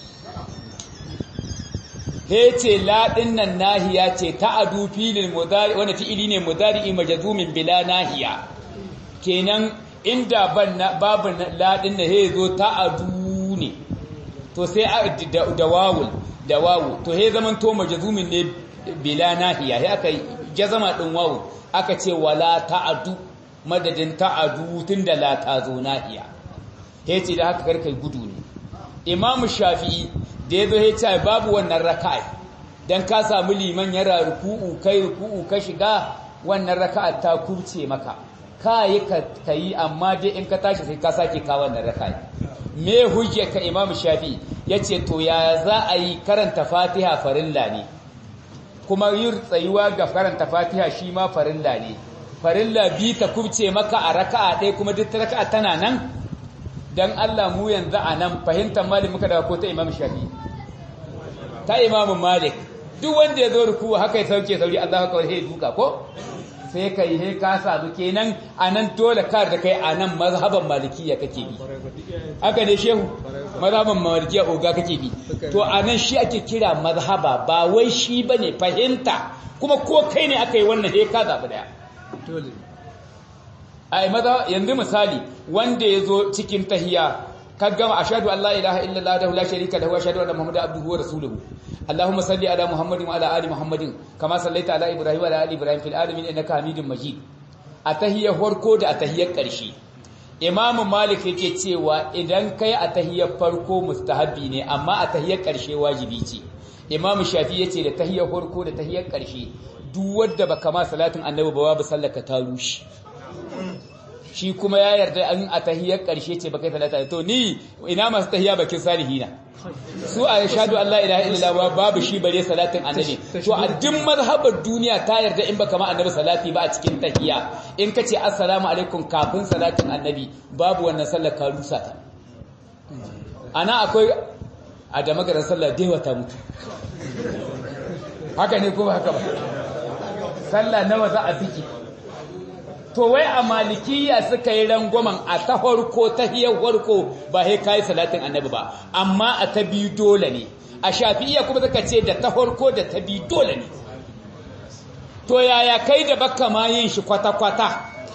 he ce laɗin nan nahiya ce ta'adu filin mudari wanda fi'ili ne mudari majzumin bila nahiya kenan inda ban babu laɗin na he zo ta'adu ne to sai da wawul da wawu to he zaman to majzumin ne bila nahiya he aka jazama din wawu aka ce wala ta'adu madadin ta'adu tunda la ta zo nahiya he ce da haka karkai gudu ne imamu shafi'i da ya zo ya ce babu wannan raka'a dan ka samu liman yara ruku'u kai ruku'u ka shiga wannan raka'a ta kurce maka ka yi ka yi amma dai in ka tashi sai ka sake ka wannan raka'a me hujja ka imamu shafi yace to ya za a yi karanta fatiha farilla ne kuma yin tsayuwa ga karanta fatiha shi ma farilla ne farilla bi ta kurce maka a raka'a ɗaya kuma duk raka'a tana nan dan Allah mu yanzu a nan fahimtar malik muka daga ko ta imam shafi ta imam malik duk wanda ya zo ruku haka ya sauke sauri Allah ka kawai duka ko sai kai he ka samu kenan a nan dole ka da kai a nan mazhaban malikiya kake bi haka ne shehu mazhaban malikiya oga kake bi to a nan shi ake kira mazhaba ba wai shi bane fahimta kuma ko kai ne aka yi wannan he ka zabi daya ai maza yanzu misali wanda yazo cikin tahiya ka gama ashhadu an la ilaha illallah wa la sharika lahu wa ashhadu anna muhammadan abduhu wa rasuluhu allahumma salli ala muhammadin wa ala ali muhammadin kama sallaita ala ibrahim wa ala ali ibrahim fil alamin innaka hamidum majid a tahiyar farko da a tahiyar ƙarshe imamu malik yake cewa idan kai a tahiyar farko mustahabi ne amma a tahiyar ƙarshe wajibi ce imamu shafi yace da tahiyar farko da tahiyar ƙarshe duk wanda baka ma salatin annabi ba babu sallaka ta rushe shi kuma ya yarda an a tahiyar ƙarshe ce baka salata to ni ina masu tahiya bakin salihina su a shahadu Allah ilaha illallah babu shi bare salatin annabi to a duk mazhabar duniya ta yarda in baka ma annabi salati ba a cikin tahiya in ka ce assalamu alaikum kafin salatin annabi babu wannan sallar ka rusa ta ana akwai a da magaran sallar dewa ta mutu haka ne ko haka ba sallah nawa za a biki to wai a malikiya suka yi rangwamen a ta farko ta hiyar farko ba sai kai salatin annabi ba amma a ta biyu dole ne a shafi'iyya kuma suka ce da ta farko da ta biyu dole ne to yaya kai da baka ma yin shi kwata-kwata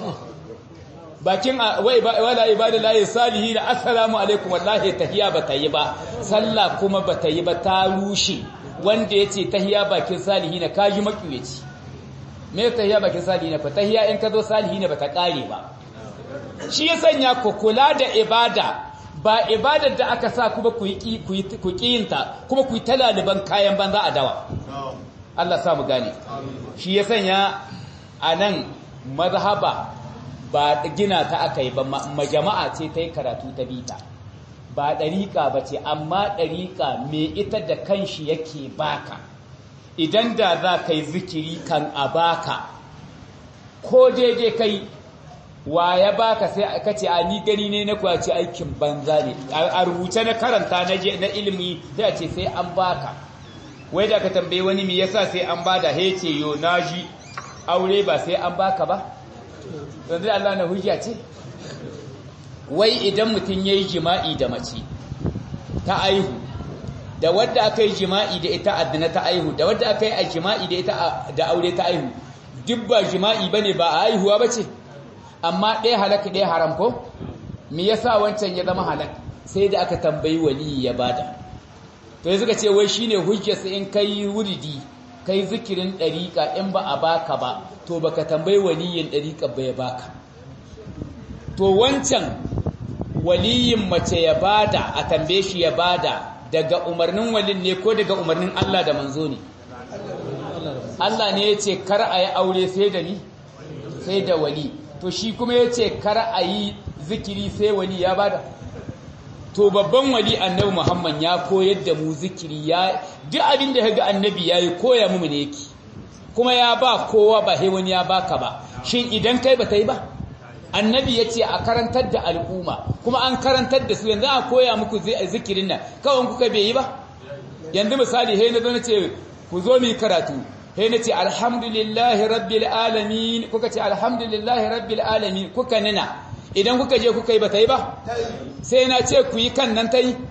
bakin wala ibadillahi salihi da assalamu alaikum wallahi tahiya ba ta yi ba sallah kuma ba ta yi ba ta rushe wanda ya ce tahiya bakin salihi na kaji makiyaci me tahiya bakin salihi na fa tahiya in ka zo salihi ne ba ta kare ba shi ya sanya ku kula da ibada ba ibadar da aka sa kuma ku yi ku kiyinta kuma ku yi talaliban kayan banza a dawa Allah sa mu gane shi ya sanya a nan mazhaba ba gina ta aka yi ba majama'a ce ta yi karatu ta bita ba ɗariƙa ba ce amma ɗariƙa mai ita da kanshi yake baka idan da za ka yi zikiri kan a baka ko daidai kai wa ya baka sai ka ce a ni gani ne na kuwa ce aikin banza ne a rubuce na karanta na ilimi sai a ce sai an baka wai da ka tambaye wani me yasa sai an bada hece yo naji aure ba sai an baka ba yanzu Allah na hujja ce wai idan mutum ya yi jima'i da mace ta aihu da wadda aka yi jima'i da ita addina ta aihu da wadda aka yi a jima'i da ita da aure ta aihu duk ba jima'i ba ne ba a aihuwa ba ce amma ɗaya halaka ɗaya haram ko me yasa wancan ya zama halak sai da aka tambayi waliyi ya bada to ya suka ce wai shine hujjarsa in kai wuridi kai zikirin ɗariƙa in ba a baka ba to baka tambayi waliyin ɗariƙa ba ya baka to wancan waliyin mace ya bada a tambaye shi ya bada daga umarnin walin ne ko daga umarnin Allah da manzo ne Allah ne ya ce kar a yi aure sai da ni sai da wali to shi kuma ya ce kar a yi zikiri sai wali ya bada to babban wali annabi Muhammad ya koyar da mu zikiri ya duk abin da ga annabi yayi koya mu ne yake kuma ya ba kowa ba he wani ya baka ba shin idan kai ba ta yi ba annabi ya ce a karantar da al'umma kuma an karantar da su yanzu a koya muku zikirin nan kawai kuka bai yi ba yanzu misali he na zo na ce ku zo mu karatu he na ce alhamdulillahi rabbil alamin kuka ce alhamdulillahi rabbil alamin kuka nina idan kuka je kuka yi ba ta yi ba sai na ce ku yi kan nan ta yi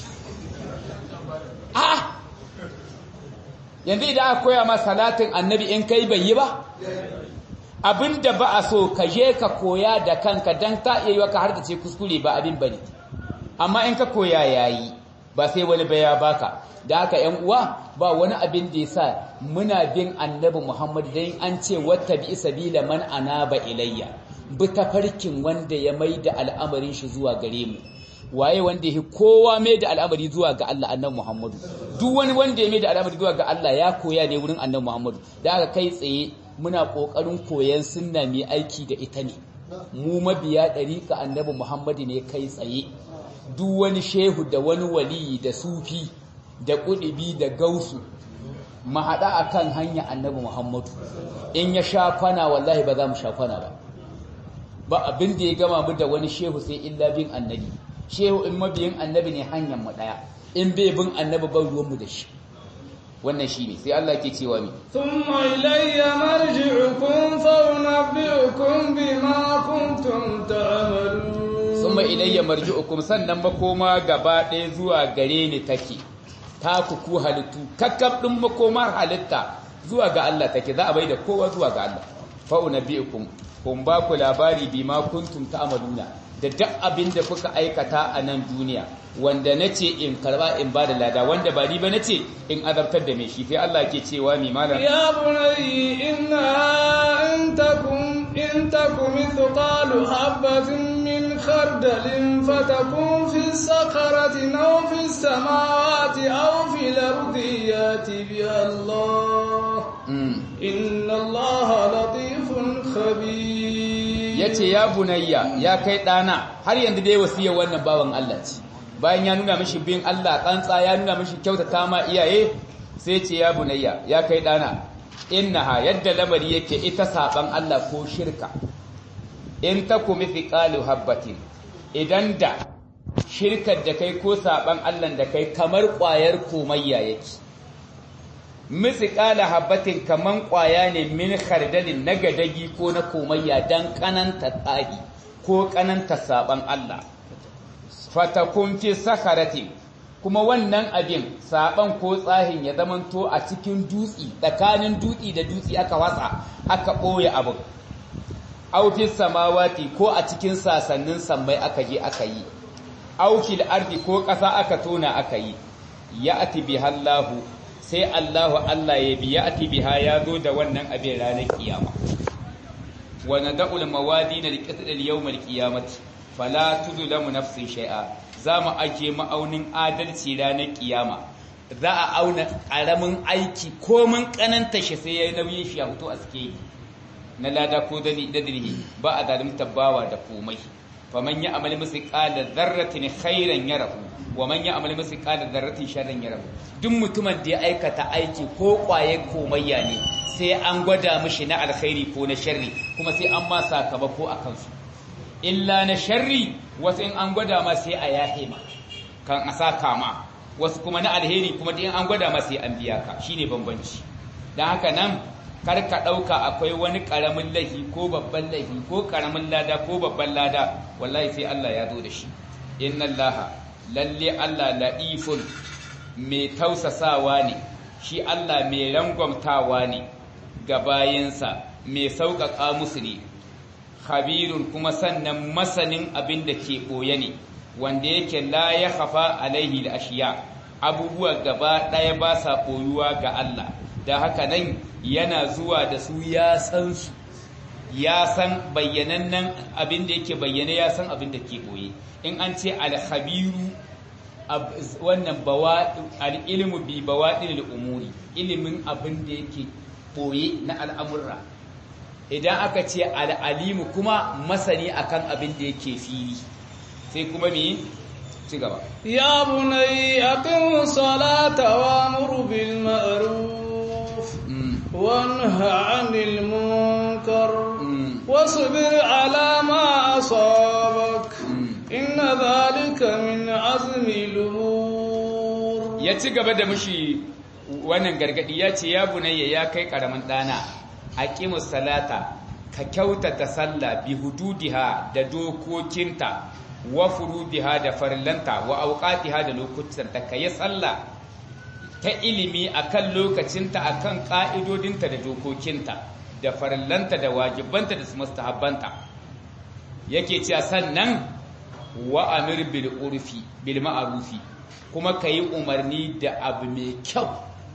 a yanzu idan aka koya ma salatin annabi in kai bai yi ba abinda ba a so ka je ka koya da kanka don ta iya yi wa ka har da ce kuskure ba abin bane amma in ka koya yayi ba sai wani baya baka da haka yan uwa ba wani abin da yasa muna bin annabi Muhammad dan an ce wata bi sabila man anaba ilayya bi tafarkin wanda ya maida al'amarin shi zuwa gare mu waye wanda ya kowa mai da al'amari zuwa ga Allah annabi Muhammadu duk wani wanda ya mai da al'amari zuwa ga Allah ya koya ne wurin annabi Muhammadu da aka kai tsaye muna kokarin koyan sunna mai aiki da ita ne mu mabiya dariƙa annabi Muhammadu ne kai tsaye duk wani shehu da wani waliyi da sufi da kudibi da gausu mu haɗa akan hanya annabi Muhammadu in ya sha kwana wallahi ba za mu sha kwana ba ba abin da ya gama mu da wani shehu sai illa bin annabi shehu in mabiyin annabi ne hanyar mu daya in bai bin annabi ban ruwan mu da shi wannan shine sai Allah ke cewa mi thumma ilayya marji'ukum fa unabbi'ukum bima kuntum ta'malun thumma ilayya marji'ukum sannan makoma gaba ɗaya zuwa gare ni take ta ku ku halittu kakkab din makomar halitta zuwa ga Allah take za a bai da kowa zuwa ga Allah fa unabbi'ukum kun ba ku labari bima kuntum ta'maluna da duk abin da kuka aikata a nan duniya wanda nace in karba in ba da lada wanda ba ni ba nace in azabtar da mai shi sai Allah ke cewa mi malam يا بني إنها إن تكن إن تكن مثقال حبة من خردل فتكون في الصخرة أو في السماوات أو في الأرض يأتي بها الله إن الله لطيف خبير yace ya bunayya ya kai dana har yanzu dai wasiya wannan bawan Allah ce bayan ya nuna mishi bin Allah tsantsa ya nuna mishi kyautata ma iyaye sai ce ya bunayya ya kai dana innaha yadda lamari yake ita saban Allah ko shirka in takum fi qalu habbatin idan da shirkar da kai ko saban Allah da kai kamar ƙwayar komayya yake misqala habbatin kaman ƙwaya ne min khardalin na gadagi ko na komayya dan kananta tsahi ko kananta saban Allah fatakun fi sakharatin kuma wannan abin saban ko tsahin ya zamanto a cikin dutsi tsakanin dutsi da dutsi aka watsa aka ɓoye abin aufin samawati ko a cikin sasannin sammai aka je aka yi aufil ardi ko ƙasa aka tona aka yi ya ati bihallahu sai Allahu Allah ya biya ati biha ya zo da wannan abin ranar kiyama wa nada'ul mawadina liqitl al-yawm al-qiyamati fala tudlamu nafsin shay'a za mu ake ma'aunin adalci ranar kiyama za a auna ƙaramin aiki komin ƙananta shi sai ya nauyin shi a fito a suke na lada ko dadrihi ba a zalimta bawa da komai faman ya amali musu ƙala zarratin khairan yarahu wa man ya amali musu ƙala zarratin sharran yarahu duk mutumin da ya aikata aiki ko ƙwaye komayya ne sai an gwada mishi na alkhairi ko na sharri kuma sai an ma sakamako a kansu illa na sharri wasu in an gwada ma sai a yahe ma kan a saka ma wasu kuma na alheri kuma in an gwada ma sai an biya ka shine bambanci don haka nan kar ka ɗauka akwai wani ƙaramin laifi ko babban laifi ko ƙaramin lada ko babban lada wallahi sai Allah ya zo da shi inna Allah lalle Allah la'ifun mai tausasawa ne shi Allah mai rangwamtawa ne ga bayinsa mai sauƙaƙa musu ne khabirun kuma sannan masanin abin da ke ɓoye ne wanda yake la ya hafa alaihi da ashiya abubuwa gaba ɗaya ba sa ɓoyuwa ga Allah da haka nan yana zuwa da su ya san su ya san bayyanannen abin da yake bayyane ya san abin da ke ɓoye in an ce alhabiru wannan al'ilmu bi bawaɗin umuri ilimin abin da yake ɓoye na al'amurra idan aka ce al'alimu kuma masani akan abin da yake fili sai kuma me ci gaba ya bunai aqim salata wa mur bil ma'ruf wa nha 'anil munkar wasbir 'ala ma asabak inna dhalika min 'azmi al-umur ya ci gaba da mushi wannan gargadi ya ce ya bunayya ya kai karamin dana aqimus salata ka kyautata sallah bi hududiha da dokokinta wa furudiha da farillanta wa auqatiha da lokutanta kai sallah ta ilimi akan lokacinta akan ka'idodinta da dokokinta da farillanta da wajibanta da mustahabbanta yake cewa sannan wa amir bil urfi bil ma'rufi kuma kayi umarni da abu mai kyau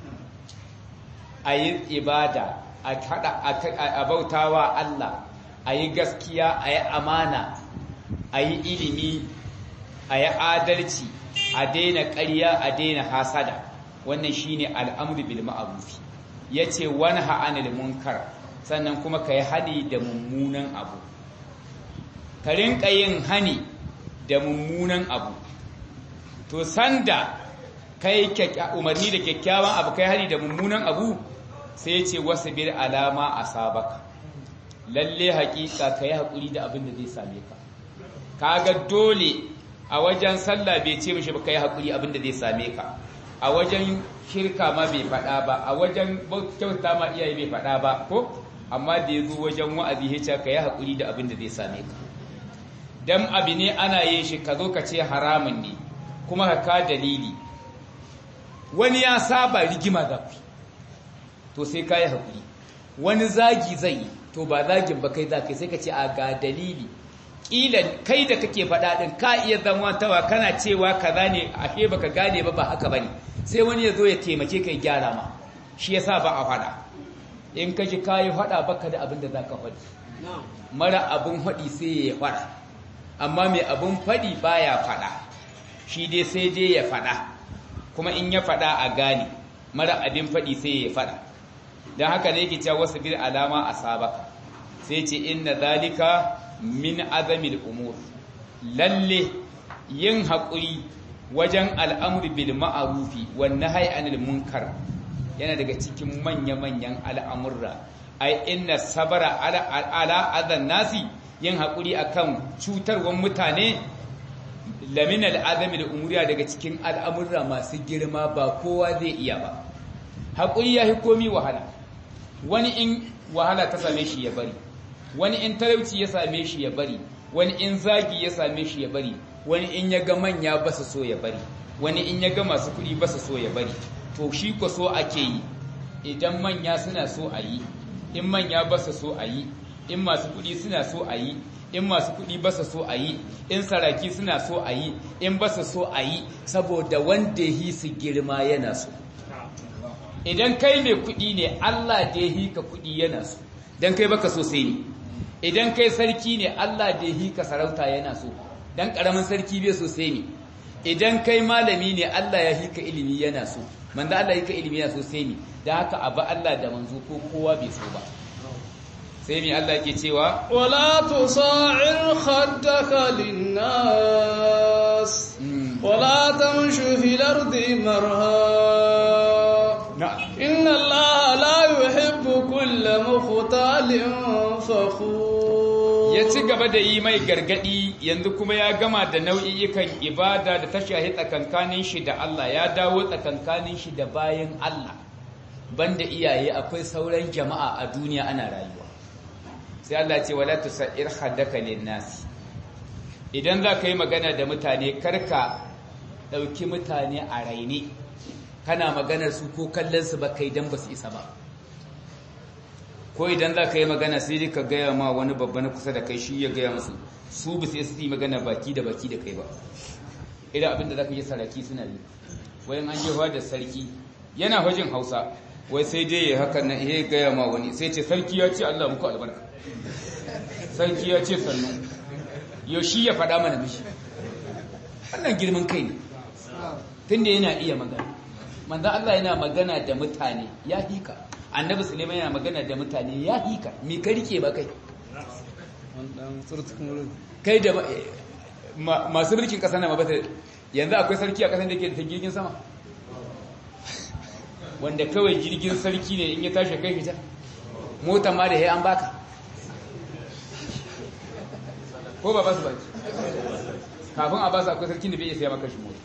ayi ibada a bautawa Allah a yi gaskiya a yi amana a yi ilimi a yi adalci a daina ƙarya a daina hasada wannan shine al'amru bil ma'ruf yace wanha anil munkar sannan kuma kai hani da mummunan abu ka rinka yin hani da mummunan abu to sanda kai umarni da kyakkyawan abu kai hani da mummunan abu sai ce wasu bir alama a sabaka lalle hakika ka yi haƙuri da abin da zai same ka kaga dole a wajen sallah bai ce mishi ba ka yi haƙuri abin da zai same ka a wajen shirka ma bai faɗa ba a wajen kyauta ma iyaye bai faɗa ba ko amma da ya zo wajen wa'azi ya ce ka yi haƙuri da abin da zai same ka dan abu ne ana yin shi ka zo ka ce haramun ne kuma ka ka dalili wani ya saba rigima da ku to sai ka yi haƙuri wani zagi zai yi to ba zagin ba kai za kai sai ka ce a ga dalili ƙila kai da kake faɗa ɗin ka iya zama tawa kana cewa kaza ne ashe baka gane ba ba haka bane sai wani ya zo ya taimake ka gyara ma shi yasa ba a faɗa in ka ji kayi faɗa baka da abin da za ka faɗi mara abin faɗi sai ya faɗa amma mai abin faɗi baya faɗa shi dai sai dai ya faɗa kuma in ya faɗa a gane mara abin faɗi sai ya faɗa don haka ne yake cewa wasu bil alama a sabaka sai ce inna zalika min azamil umur lalle yin haƙuri wajen al'amur bil ma'arufi wan nahyi anil munkar yana daga cikin manya-manyan al'amurra ai inna sabara ala azan nasi yin haƙuri akan cutarwar mutane lamin al'azamil umuriya daga cikin al'amurra masu girma ba kowa zai iya ba haƙuri ya fi komi wahala wani in wahala ta same shi ya bari wani in talauci ya same shi ya bari wani in zagi ya same shi ya bari wani in ya ga manya ba su so ya bari wani in ya ga masu kuɗi ba su so ya bari to shi ko so ake yi idan manya suna so a yi in manya ba su so a yi in masu kuɗi suna so a yi in masu kuɗi ba su so a yi in saraki suna so a yi in ba su so a yi saboda wanda yi su girma yana so idan kai mai kuɗi ne Allah da yi ka kuɗi yana so dan kai baka so sai ni idan kai sarki ne Allah da yi ka sarauta yana so dan karamin sarki bai so sai ni idan kai malami ne Allah ya hika ilimi yana so manzo Allah ya hika ilimi yana so sai ni da haka abu Allah da manzo ko kowa bai so ba sai mi Allah yake cewa wala tusa'ir khaddaka linnas wala tamshu fil ardi marha inna Allah la yuhibbu kulla mukhtalin fakhur ya ci gaba da yi mai gargadi yanzu kuma ya gama da nau'i'ikan ibada da ta shahi tsakankanin shi da Allah ya dawo tsakankanin shi da bayan Allah banda iyaye akwai sauran jama'a a duniya ana rayuwa sai Allah ce wala tusair haddaka linnas idan za ka yi magana da mutane karka ɗauki mutane a raine kana maganar su ko kallon su ba kai dan ba su isa ba ko idan za ka yi magana sai dai ka gaya ma wani babba na kusa da kai shi ya gaya musu su ba sai su yi magana baki da baki da kai ba idan abinda za ka yi saraki suna yi wayan an jefa da sarki yana hajjin hausa wai sai dai ya haka na iya gaya ma wani sai ce sarki ya ce allah muku albarka sarki ya ce sannan yau shi ya faɗa mana mishi wannan girman kai ne tun da yana iya magana manzan allah yana magana da mutane ya hika annabi suleiman yana magana da mutane ya hika mi ka rike ba kai kai da masu mulkin kasa na mabata yanzu akwai sarki a kasan da ke da jirgin sama wanda kawai jirgin sarki ne in ya tashi kai fita mota ma da ya an baka ko ba ba su baki kafin a ba su akwai sarki da bai iya saya maka shi mota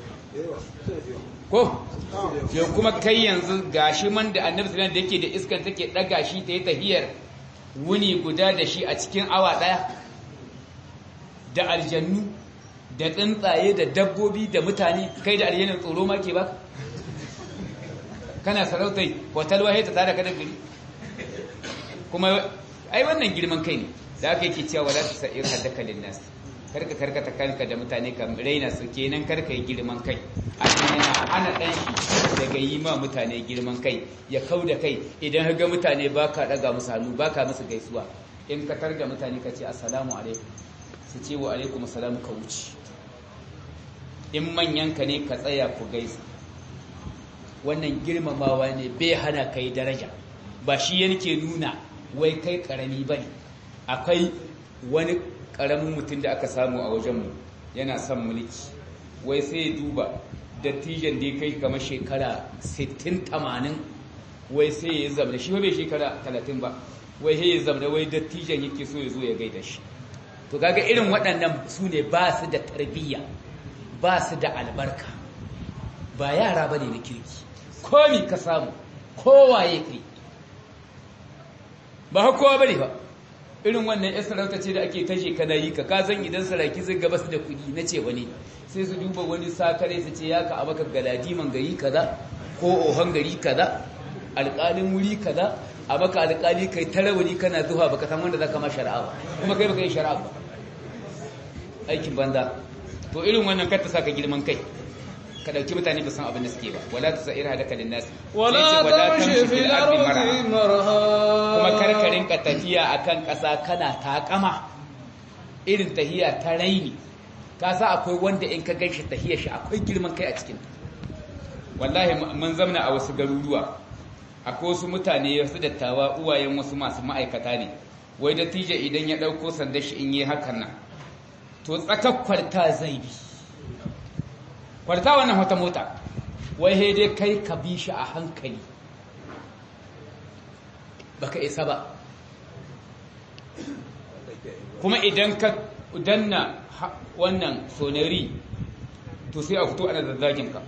ko yau kuma kai yanzu gashi man da annabi sallallahu da yake da iskan take daga shi ta yi tahiyar wuni guda da shi a cikin awa daya da aljannu da tsuntsaye da dabbobi da mutane kai da aljannin tsoro ma ke baka kana sarautai hotel wahe ta tare ka da gari kuma ai wannan girman kai ne da aka yake cewa wala ta sa'ir haddaka linnas karka karkata kanka da mutane ka raina su kenan karka yi girman kai a yana hana ɗan shi daga yi ma mutane girman kai ya kau da kai idan ga mutane ba ka ɗaga musu hannu ba ka musu gaisuwa in ka targa mutane ka ce assalamu alaikum su ce wa alaikum assalamu ka wuce in manyanka ne ka tsaya ku gaisa wannan girmamawa ne bai hana kai daraja ba shi yanke nuna wai kai karami ba ne akwai wani karamin mutum da aka samu a wajenmu yana son mulki wai sai ya duba dattijan da ya kai kamar shekara 60-80 wai sai ya zamana shi bai shekara 30 ba wai sai ya zamana wai dattijan yake so ya zo ya gaida shi to kaga irin waɗannan su ne ba su da tarbiyya ba su da albarka ba yara ba ne na kirki komi ka samu kowaye kai ba kowa ba ne ba irin wannan yan sarauta ce da ake tashe kana yi ka kazan idan saraki zai gaba su da kuɗi na ce wani sai su duba wani sakare su ce ya ka a maka galadiman gari kaza ko ohon gari kaza alƙalin wuri kaza a maka alƙali kai tarawuni kana zuwa baka san wanda zaka ma shari'a ba kuma kai baka yi shari'a ba aikin banza to irin wannan kar ta saka girman kai ka dauki mutane ba san abin da suke ba wala tusair hadaka linnas ولا تمشي في الأرض مرها kuma kar ka rinka tafiya akan ƙasa kana takama irin tahiya ta raini ka sa akwai wanda in ka ganshi tahiyar shi akwai girman kai a cikin wallahi mun zamna a wasu garuruwa akwai wasu mutane wasu dattawa uwayen wasu masu ma'aikata ne wai dattijo idan ya ɗauko sandar shi in yi hakan nan to tsakar kwarta zai bi kwarta wannan wata mota wai he dai kai ka bi shi a hankali baka isa ba kuma idan ka danna wannan sonari to sai a fito ana zazzagin ka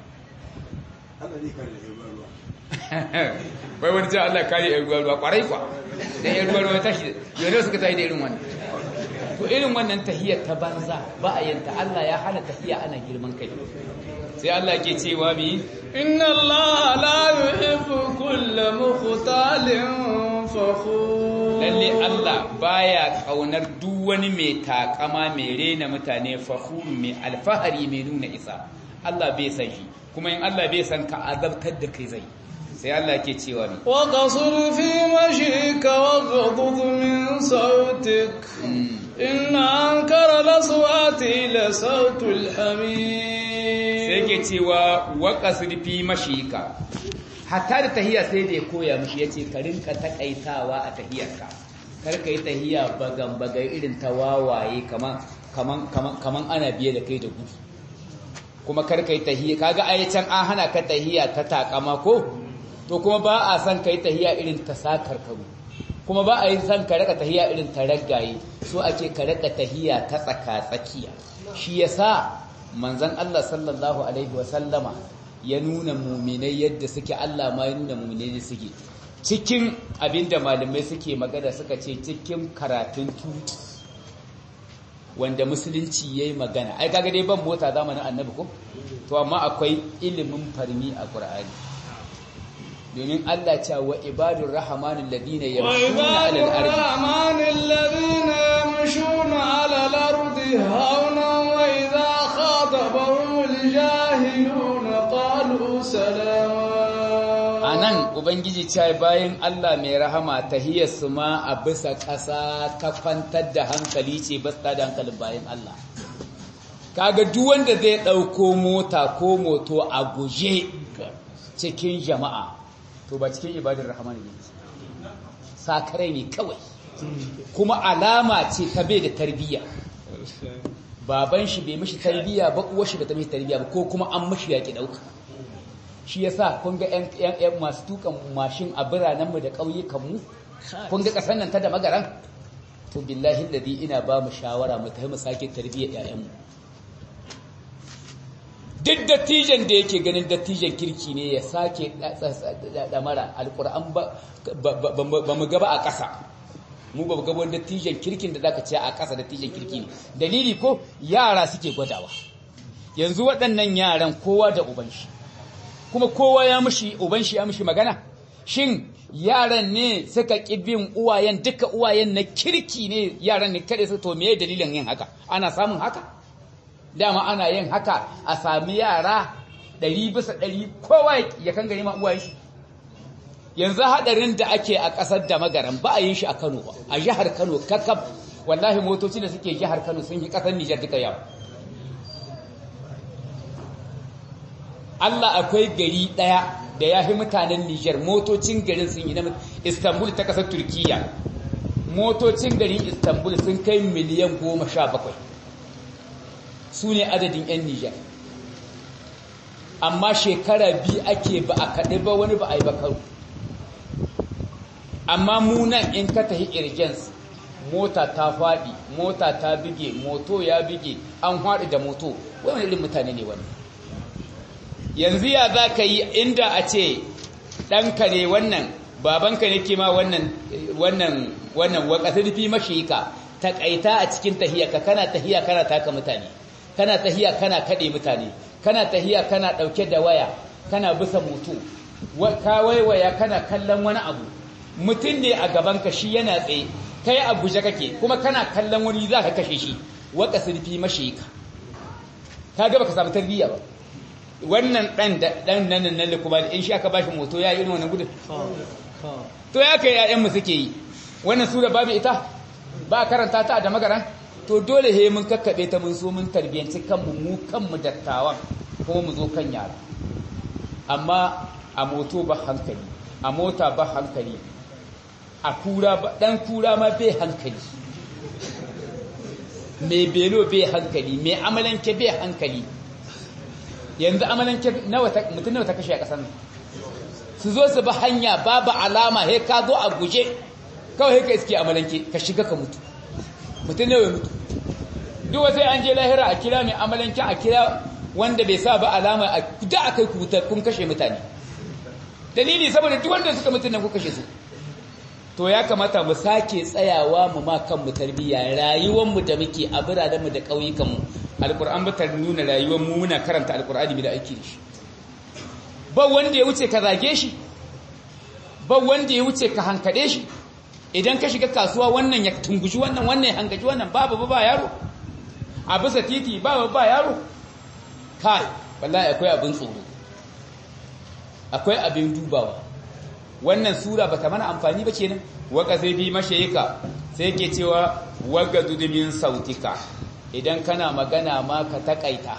bai wani ce Allah kare yan ruwa ruwa kwarai kwa da yan ruwa ruwa tashi yau suka tashi da irin wannan to irin wannan tahiyar ta banza ba a yanta Allah ya hana tahiya ana girman kai sai Allah ke cewa bi inna Allah la yuhibbu kulla mukhtalin fakhur lalle Allah baya kaunar duk wani mai takama mai rena mutane fakhur mai alfahari mai nuna isa Allah bai san shi kuma in Allah bai san ka azabtar da kai zai sai Allah ke cewa bi wa qasur fi mashika wa ghadud min sautik inna ankara laswati la sautul hamid sai ke cewa waƙa fi mashika hatta da tahiya sai da ya koya mashi ya ce ka rinka takaitawa a tahiyarka kar ka yi tahiya bagan bagan irin ta wawaye kaman ana biye da kai da gudu kuma kar ka yi tahiya kaga ai can an hana ka tahiya ta takama ko to kuma ba a san ka yi tahiya irin ta sakar karu kuma ba a yi san ka raka tahiya irin ta raggaye so ake ka raka tahiya ta tsaka tsakiya shi yasa manzon Allah sallallahu alaihi wasallama ya nuna muminai yadda suke Allah ma ya nuna muminai da suke cikin abinda malamai suke magana suka ce cikin karatun tuki wanda musulunci yayi magana ai kaga dai ban mota zamanin annabi ko to amma akwai ilimin farmi a Qur'ani domin Allah ce wa ibadur rahmanil ladina yamshuna 'alal ardi rahmanil ladina yamshuna 'alal ardi hauna wa idha khatabahumul jahiluna qalu salama anan ubangiji ce bayan Allah mai rahama tahiyarsu ma a bisa ƙasa ta kwantar da hankali ce ba da hankalin bayan Allah kaga duk wanda zai ɗauko mota ko moto a guje cikin jama'a to ba cikin ibadar rahman ne sakarai ne kawai kuma alama ce ta bai da tarbiyya baban shi bai mishi tarbiyya ba uwar shi ba ta mishi tarbiyya ba ko kuma an mishi yaƙi ɗauka shi yasa kun ga ƴan masu tukan mashin a biranenmu da ƙauyukanmu kun ga ƙasar nan ta da magaran to billahi ladhi ina ba mu shawara mu tafi mu sake tarbiyyar ƴaƴanmu duk dattijan da yake ganin dattijan kirki ne ya sake damara alƙur'an ba mu gaba a ƙasa mu ba gaba dattijan kirkin da zaka ce a ƙasa dattijan kirki ne dalili ko yara suke gwadawa yanzu waɗannan yaran kowa da uban shi kuma kowa ya mushi uban shi ya mushi magana shin yaran ne suka bin uwayen duka uwayen na kirki ne yaran ne kada su to me dalilin yin haka ana samun haka dama ana yin haka a sami yara ɗari bisa ɗari kowa ya kan gani ma uwayen shi yanzu hadarin da ake a ƙasar da magaran ba a yin shi a Kano ba a jihar Kano kakab wallahi motoci da suke jihar Kano sun yi ƙasar Nijar duka yawa Allah akwai gari ɗaya da ya fi mutanen Nijar motocin garin sun yi na Istanbul ta ƙasar Turkiyya motocin garin Istanbul sun kai miliyan goma sha bakwai su ne adadin 'yan Nijar amma shekara biyu ake ba a kaɗe ba wani ba a yi ba karo amma munan in ka tafi irgens mota ta faɗi mota ta bige moto ya bige an haɗu da moto wani irin mutane ne wani yanzu ya za ka yi inda a ce ɗanka ne wannan babanka ne ke ma wannan wannan wannan wakasar fi mashika taƙaita a cikin tahiyarka kana tahiya kana taka mutane kana tahiya kana kaɗe mutane kana tahiya kana ɗauke da waya kana bisa mutu ka waiwaya kana kallon wani abu mutum ne a gabanka shi yana tsaye kai a guje kake kuma kana kallon wani za ka kashe shi waka sulfi mashi ka ka gaba ka samu tarbiyya ba wannan dan dan nan nan kuma in shi aka bashi moto ya irin wannan gudun to ya kai ƴaƴan mu suke yi wannan sura babu ita ba karanta ta da magaran to dole he mun kakkabe ta mun so mun tarbiyanci kanmu mu kanmu dattawan kuma mu zo kan yara amma a moto ba hankali a mota ba hankali a kura ba dan kura ma bai hankali mai belo bai hankali mai amalanke bai hankali yanzu amalanke mutum nawa ta kashe a ƙasar nan su zo su ba hanya babu alama he ka zo a guje kawai ka iske amalanke ka shiga ka mutu mutum nawa ya mutu duk wasu an je lahira a kira mai amalanke a kira wanda bai sa ba alama a da aka yi kuta kun kashe mutane dalili saboda duk wanda suka mutu nan ku kashe su to ya kamata mu sake tsayawa mu ma kanmu tarbiyya rayuwar mu da muke a biranen mu da ƙauyukan mu alquran ba ta nuna rayuwar mu muna karanta alqur'ani da ake shi ba wanda ya wuce ka zage shi ba wanda ya wuce ka hankade shi idan ka shiga kasuwa wannan ya tungushi wannan wannan ya hangaji wannan babu ba yaro a bisa titi babu ba yaro kai wallahi akwai abin tsoro akwai abin dubawa wannan sura bata mana amfani ba kenan waka sai bi mashayika sai ke cewa waga dudumin sautika idan kana magana ma ka takaita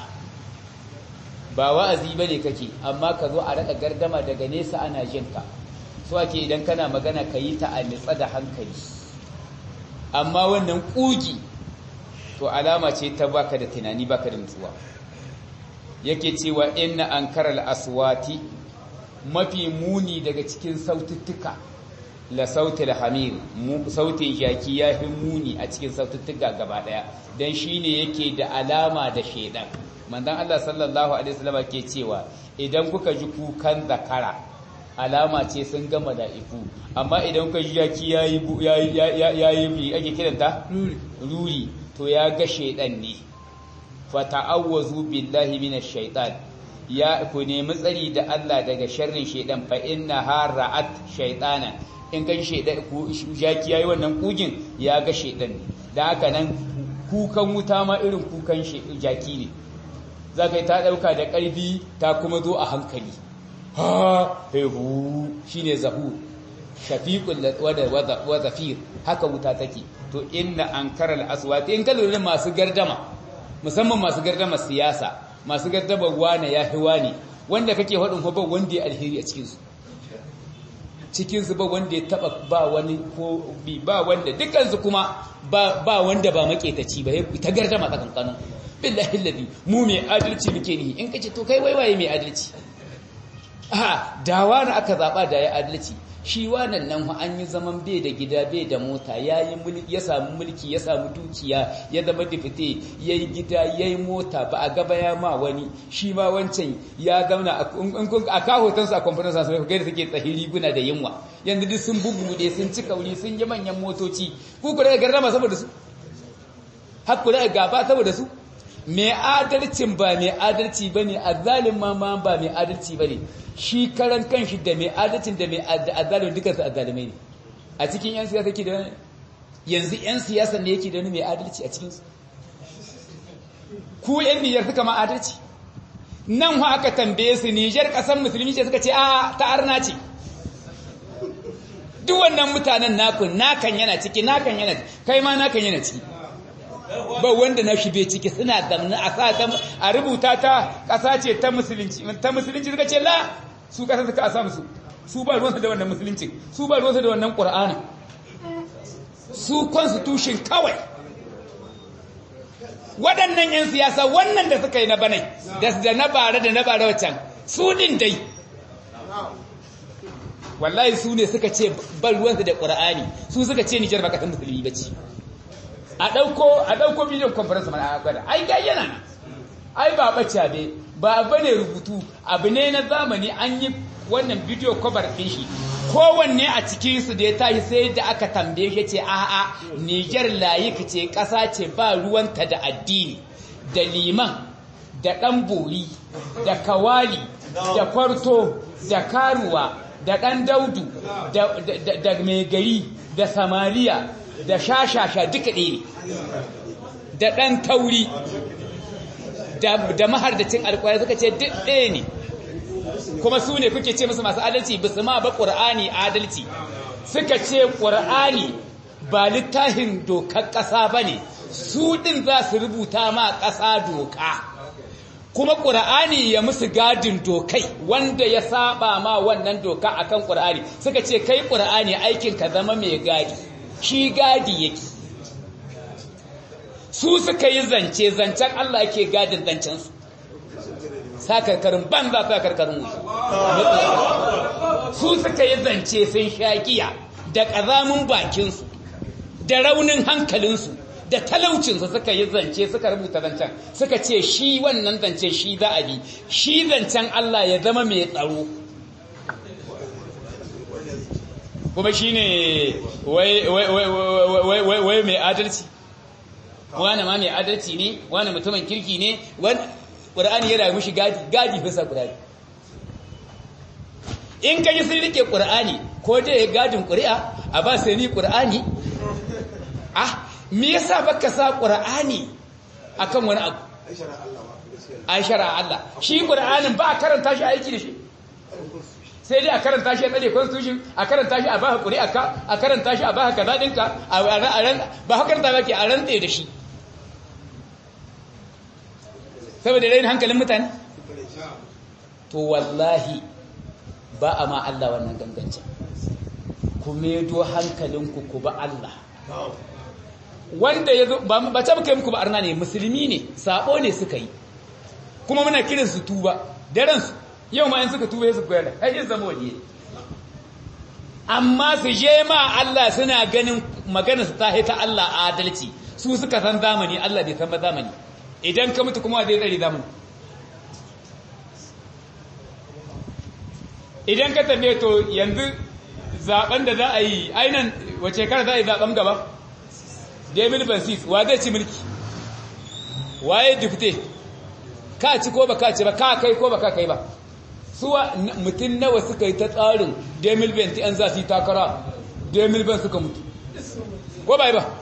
ba wa'azi bane kake amma ka zo a raka gardama daga nesa ana jinka so ake idan kana magana ka yi ta a nitsa da hankali amma wannan kugi to alama ce ta baka da tunani baka da nutsuwa yake cewa inna ankaral aswati mafi muni daga cikin saututtuka la sautil hamir sautin jaki ya fi muni a cikin saututtuka gaba daya dan shine yake da alama da shedan manzon Allah sallallahu alaihi wasallam ke cewa idan kuka ji kukan zakara alama ce sun ga mala'iku amma idan kuka ji jaki yayi yayi yayi ake kiranta ruri to ya ga shedan ne fata'awwazu billahi minash shaitan ya ku nemi tsari da Allah daga sharrin shaidan fa inna hara'at shaytana in kan shaidan ku jaki yayi wannan kugin ya ga shaidan ne dan haka nan kukan wuta ma irin kukan jaki ne zaka yi ta dauka da karfi ta kuma zo a hankali ha hehu shine zahu shafiqul wa zafir haka wuta take to inna ankaral aswati in kallu masu gardama musamman masu gardama siyasa masu gardama wane ya fi wane wanda kake faɗin ba wanda ya alheri a cikinsu cikinsu ba wanda ya taɓa ba wani ko bi ba wanda dukansu kuma ba wanda ba maƙetaci ba ta gardama tsakankanin billahi ladi mu mai adalci muke ni in kace to kai waiwaye mai adalci a dawa na aka zaɓa da ya adalci shi wannan nan an yi zaman bai da gida bai da mota ya ya samu mulki ya samu dukiya ya zama difite ya yi gida ya yi mota ba a gaba ya ma wani shi ma wancan ya zauna a kahotansu a kwamfanin sa sai gaida suke tsahiri guna da yunwa yanzu duk sun bubuɗe sun ci kauri sun yi manyan motoci ku ku daga gardama saboda su har ku daga gaba saboda su mai adalcin ba mai adalci bane azzalin ma ma ba mai adalci bane shi karan kanshi da mai adalcin da mai azzalin duka su azzalimai ne a cikin yan siyasa ke da yanzu yan siyasa ne yake da wani mai adalci a cikinsu ku yan niyyar suka ma adalci nan hu aka tambaye su nijar kasan musulmi ce suka ce a ta arna ce duk wannan mutanen naku nakan yana ciki nakan yana kai ma nakan yana ciki ba wanda na shi bai ciki suna zamna a sa ta a rubuta ta ƙasa ce ta musulunci ta musulunci suka ce la su ƙasa suka a sa musu su ba ruwansu da wannan musulunci su ba ruwansu da wannan ƙur'ani su constitution kawai waɗannan 'yan siyasa wannan da suka yi na banai da na bara da na bara wacan su din dai wallahi su ne suka ce ba ruwansu da ƙur'ani su suka ce nijar ba ƙasar musulmi ba ce a ɗauko a ɗauko bidiyon conference mana a gwada ai ga yana ai ba ɓace be ba bane rubutu abu ne na zamani an yi wannan bidiyo cover ɗin shi kowanne a cikin su da ya tashi sai da aka tambaye shi ce a'a Niger layik ce ƙasa ce ba ruwanta da addini da liman da ɗan bori da kawali da kwarto da karuwa da ɗan daudu da mai gari da samariya da shashasha duka ɗaya ne da ɗan tauri da mahardacin alkwari suka ce duk ɗaya ne kuma su ne kuke ce musu masu adalci ba su ma ba ƙur'ani adalci suka ce ƙur'ani ba littafin dokar ƙasa ba ne su ɗin za su rubuta ma ƙasa doka kuma ƙura'ani ya musu gadin dokai wanda ya saba ma wannan doka akan ƙura'ani suka ce kai ƙura'ani aikin ka zama mai gadi shi gadi yake su suka yi zance zancen Allah yake gadin zancensu sakarkarin banza sakarkarin wuce su suka yi zance sun shaƙiya da ƙazamin bakinsu da raunin hankalinsu da talaucinsu suka yi zance suka rubuta zancen suka ce shi wannan zance shi za a bi shi zancen Allah ya zama mai tsaro kuma shi ne wai mai adalci wane ma mai adalci ne wane mutumin kirki ne ƙura'ani ya rayu shi gadi bisa ƙura'ani in ka yi sun rike ƙura'ani ko dai gadin ƙuri'a a ba sai ni ƙura'ani ah me yasa baka sa qur'ani akan wani abu ai shara Allah shi qur'anin ba a karanta shi aiki da shi sai dai a karanta shi a tsare constitution a karanta shi a baka qur'a ka a karanta shi a baka kaza dinka a ran ba haka karanta bake a rantse da shi saboda rain hankalin mutane to wallahi ba a ma Allah wannan gangancin ku medo hankalinku ku ba Allah wanda ya zo ba ba ta muka muku ba arna ne musulmi ne sabo ne suka yi kuma muna kiran su tuba daren su yau ma in suka tuba su koyar ai yin zama waje amma su je ma Allah suna ganin magana su ta ta Allah adalci su suka san zamani Allah bai san ba zamani idan ka mutu kuma zai tsare zamani idan ka tabe to yanzu zaben da za a yi ainan wace kar za a yi zaben gaba David Bansis wa zai ci mulki waye dufte ka ci ko ba ka ci ba ka kai ko ba ka kai ba suwa mutum nawa suka yi ta tsarin Demil Benti an za su yi takara Demil Ben suka mutu ko ba yi ba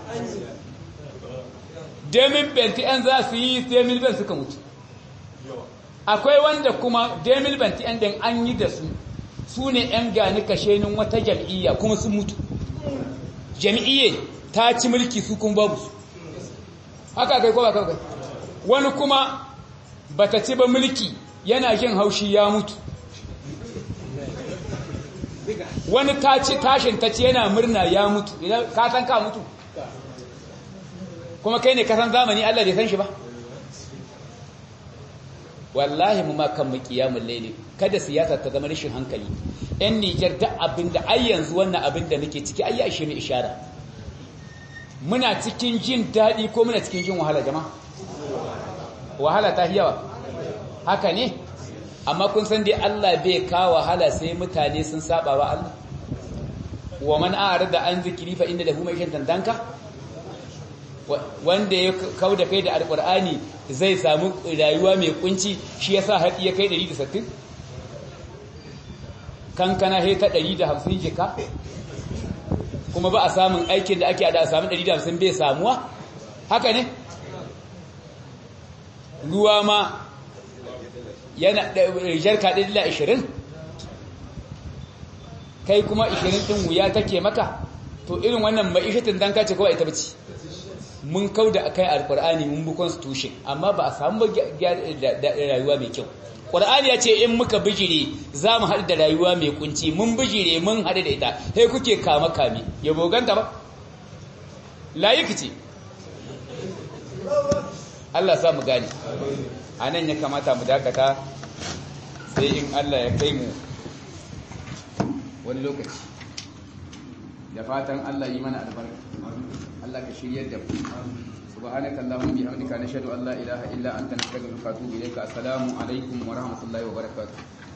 Demil Benti an za su yi Demil Ben suka mutu akwai wanda kuma Demil Benti an dan an yi da su su ne 'yan gani kashenin wata jam'iyya kuma sun mutu jam'iyye ta ci mulki su kuma babu su haka kai ko ba kai wani kuma bata ci ba mulki yana jin haushi ya mutu wani ta ci tashin ta ci yana murna ya mutu idan ka san ka mutu kuma kai ne ka san zamani Allah bai san shi ba wallahi mu ma kan mu kiyamul layli kada siyasa ta zama rashin hankali yan Niger da abinda ai yanzu wannan abinda nake ciki ai ya ishe ni ishara muna cikin jin daɗi ko muna cikin jin wahala jama'a wahala ta yawa haka ne amma kun san dai Allah bai kawo wahala sai mutane sun saba wa Allah wa man a'rada an zikri fa inna lahu ma'ishatan danka wanda ya kauda kai da alqur'ani zai samu rayuwa mai kunci shi yasa haɗi ya kai 160 kankana he ta 150 jika kuma ba a samun aikin da ake da a samun 150 bai samuwa haka ne ruwa ma yana jarka 120 kai kuma 20 din wuya take maka to irin wannan ma'ishatin dan kace kawai ita bace mun kauda akai alqur'ani mun bi constitution amma ba a samu rayuwa mai kyau Qur'ani ya ce in muka bijire za mu haɗu da rayuwa mai kunci mun bijire mun haɗu da ita sai kuke kama kame ya boganta ba layiki ce Allah sa mu gane a nan ya kamata mu dakata sai in Allah ya kai mu wani lokaci da fatan Allah yi mana albarka Allah ka shiryar da mu سبحانك اللهم بحمدك نشهد ان لا اله الا انت نستغفرك ونتوب اليك السلام عليكم ورحمه الله وبركاته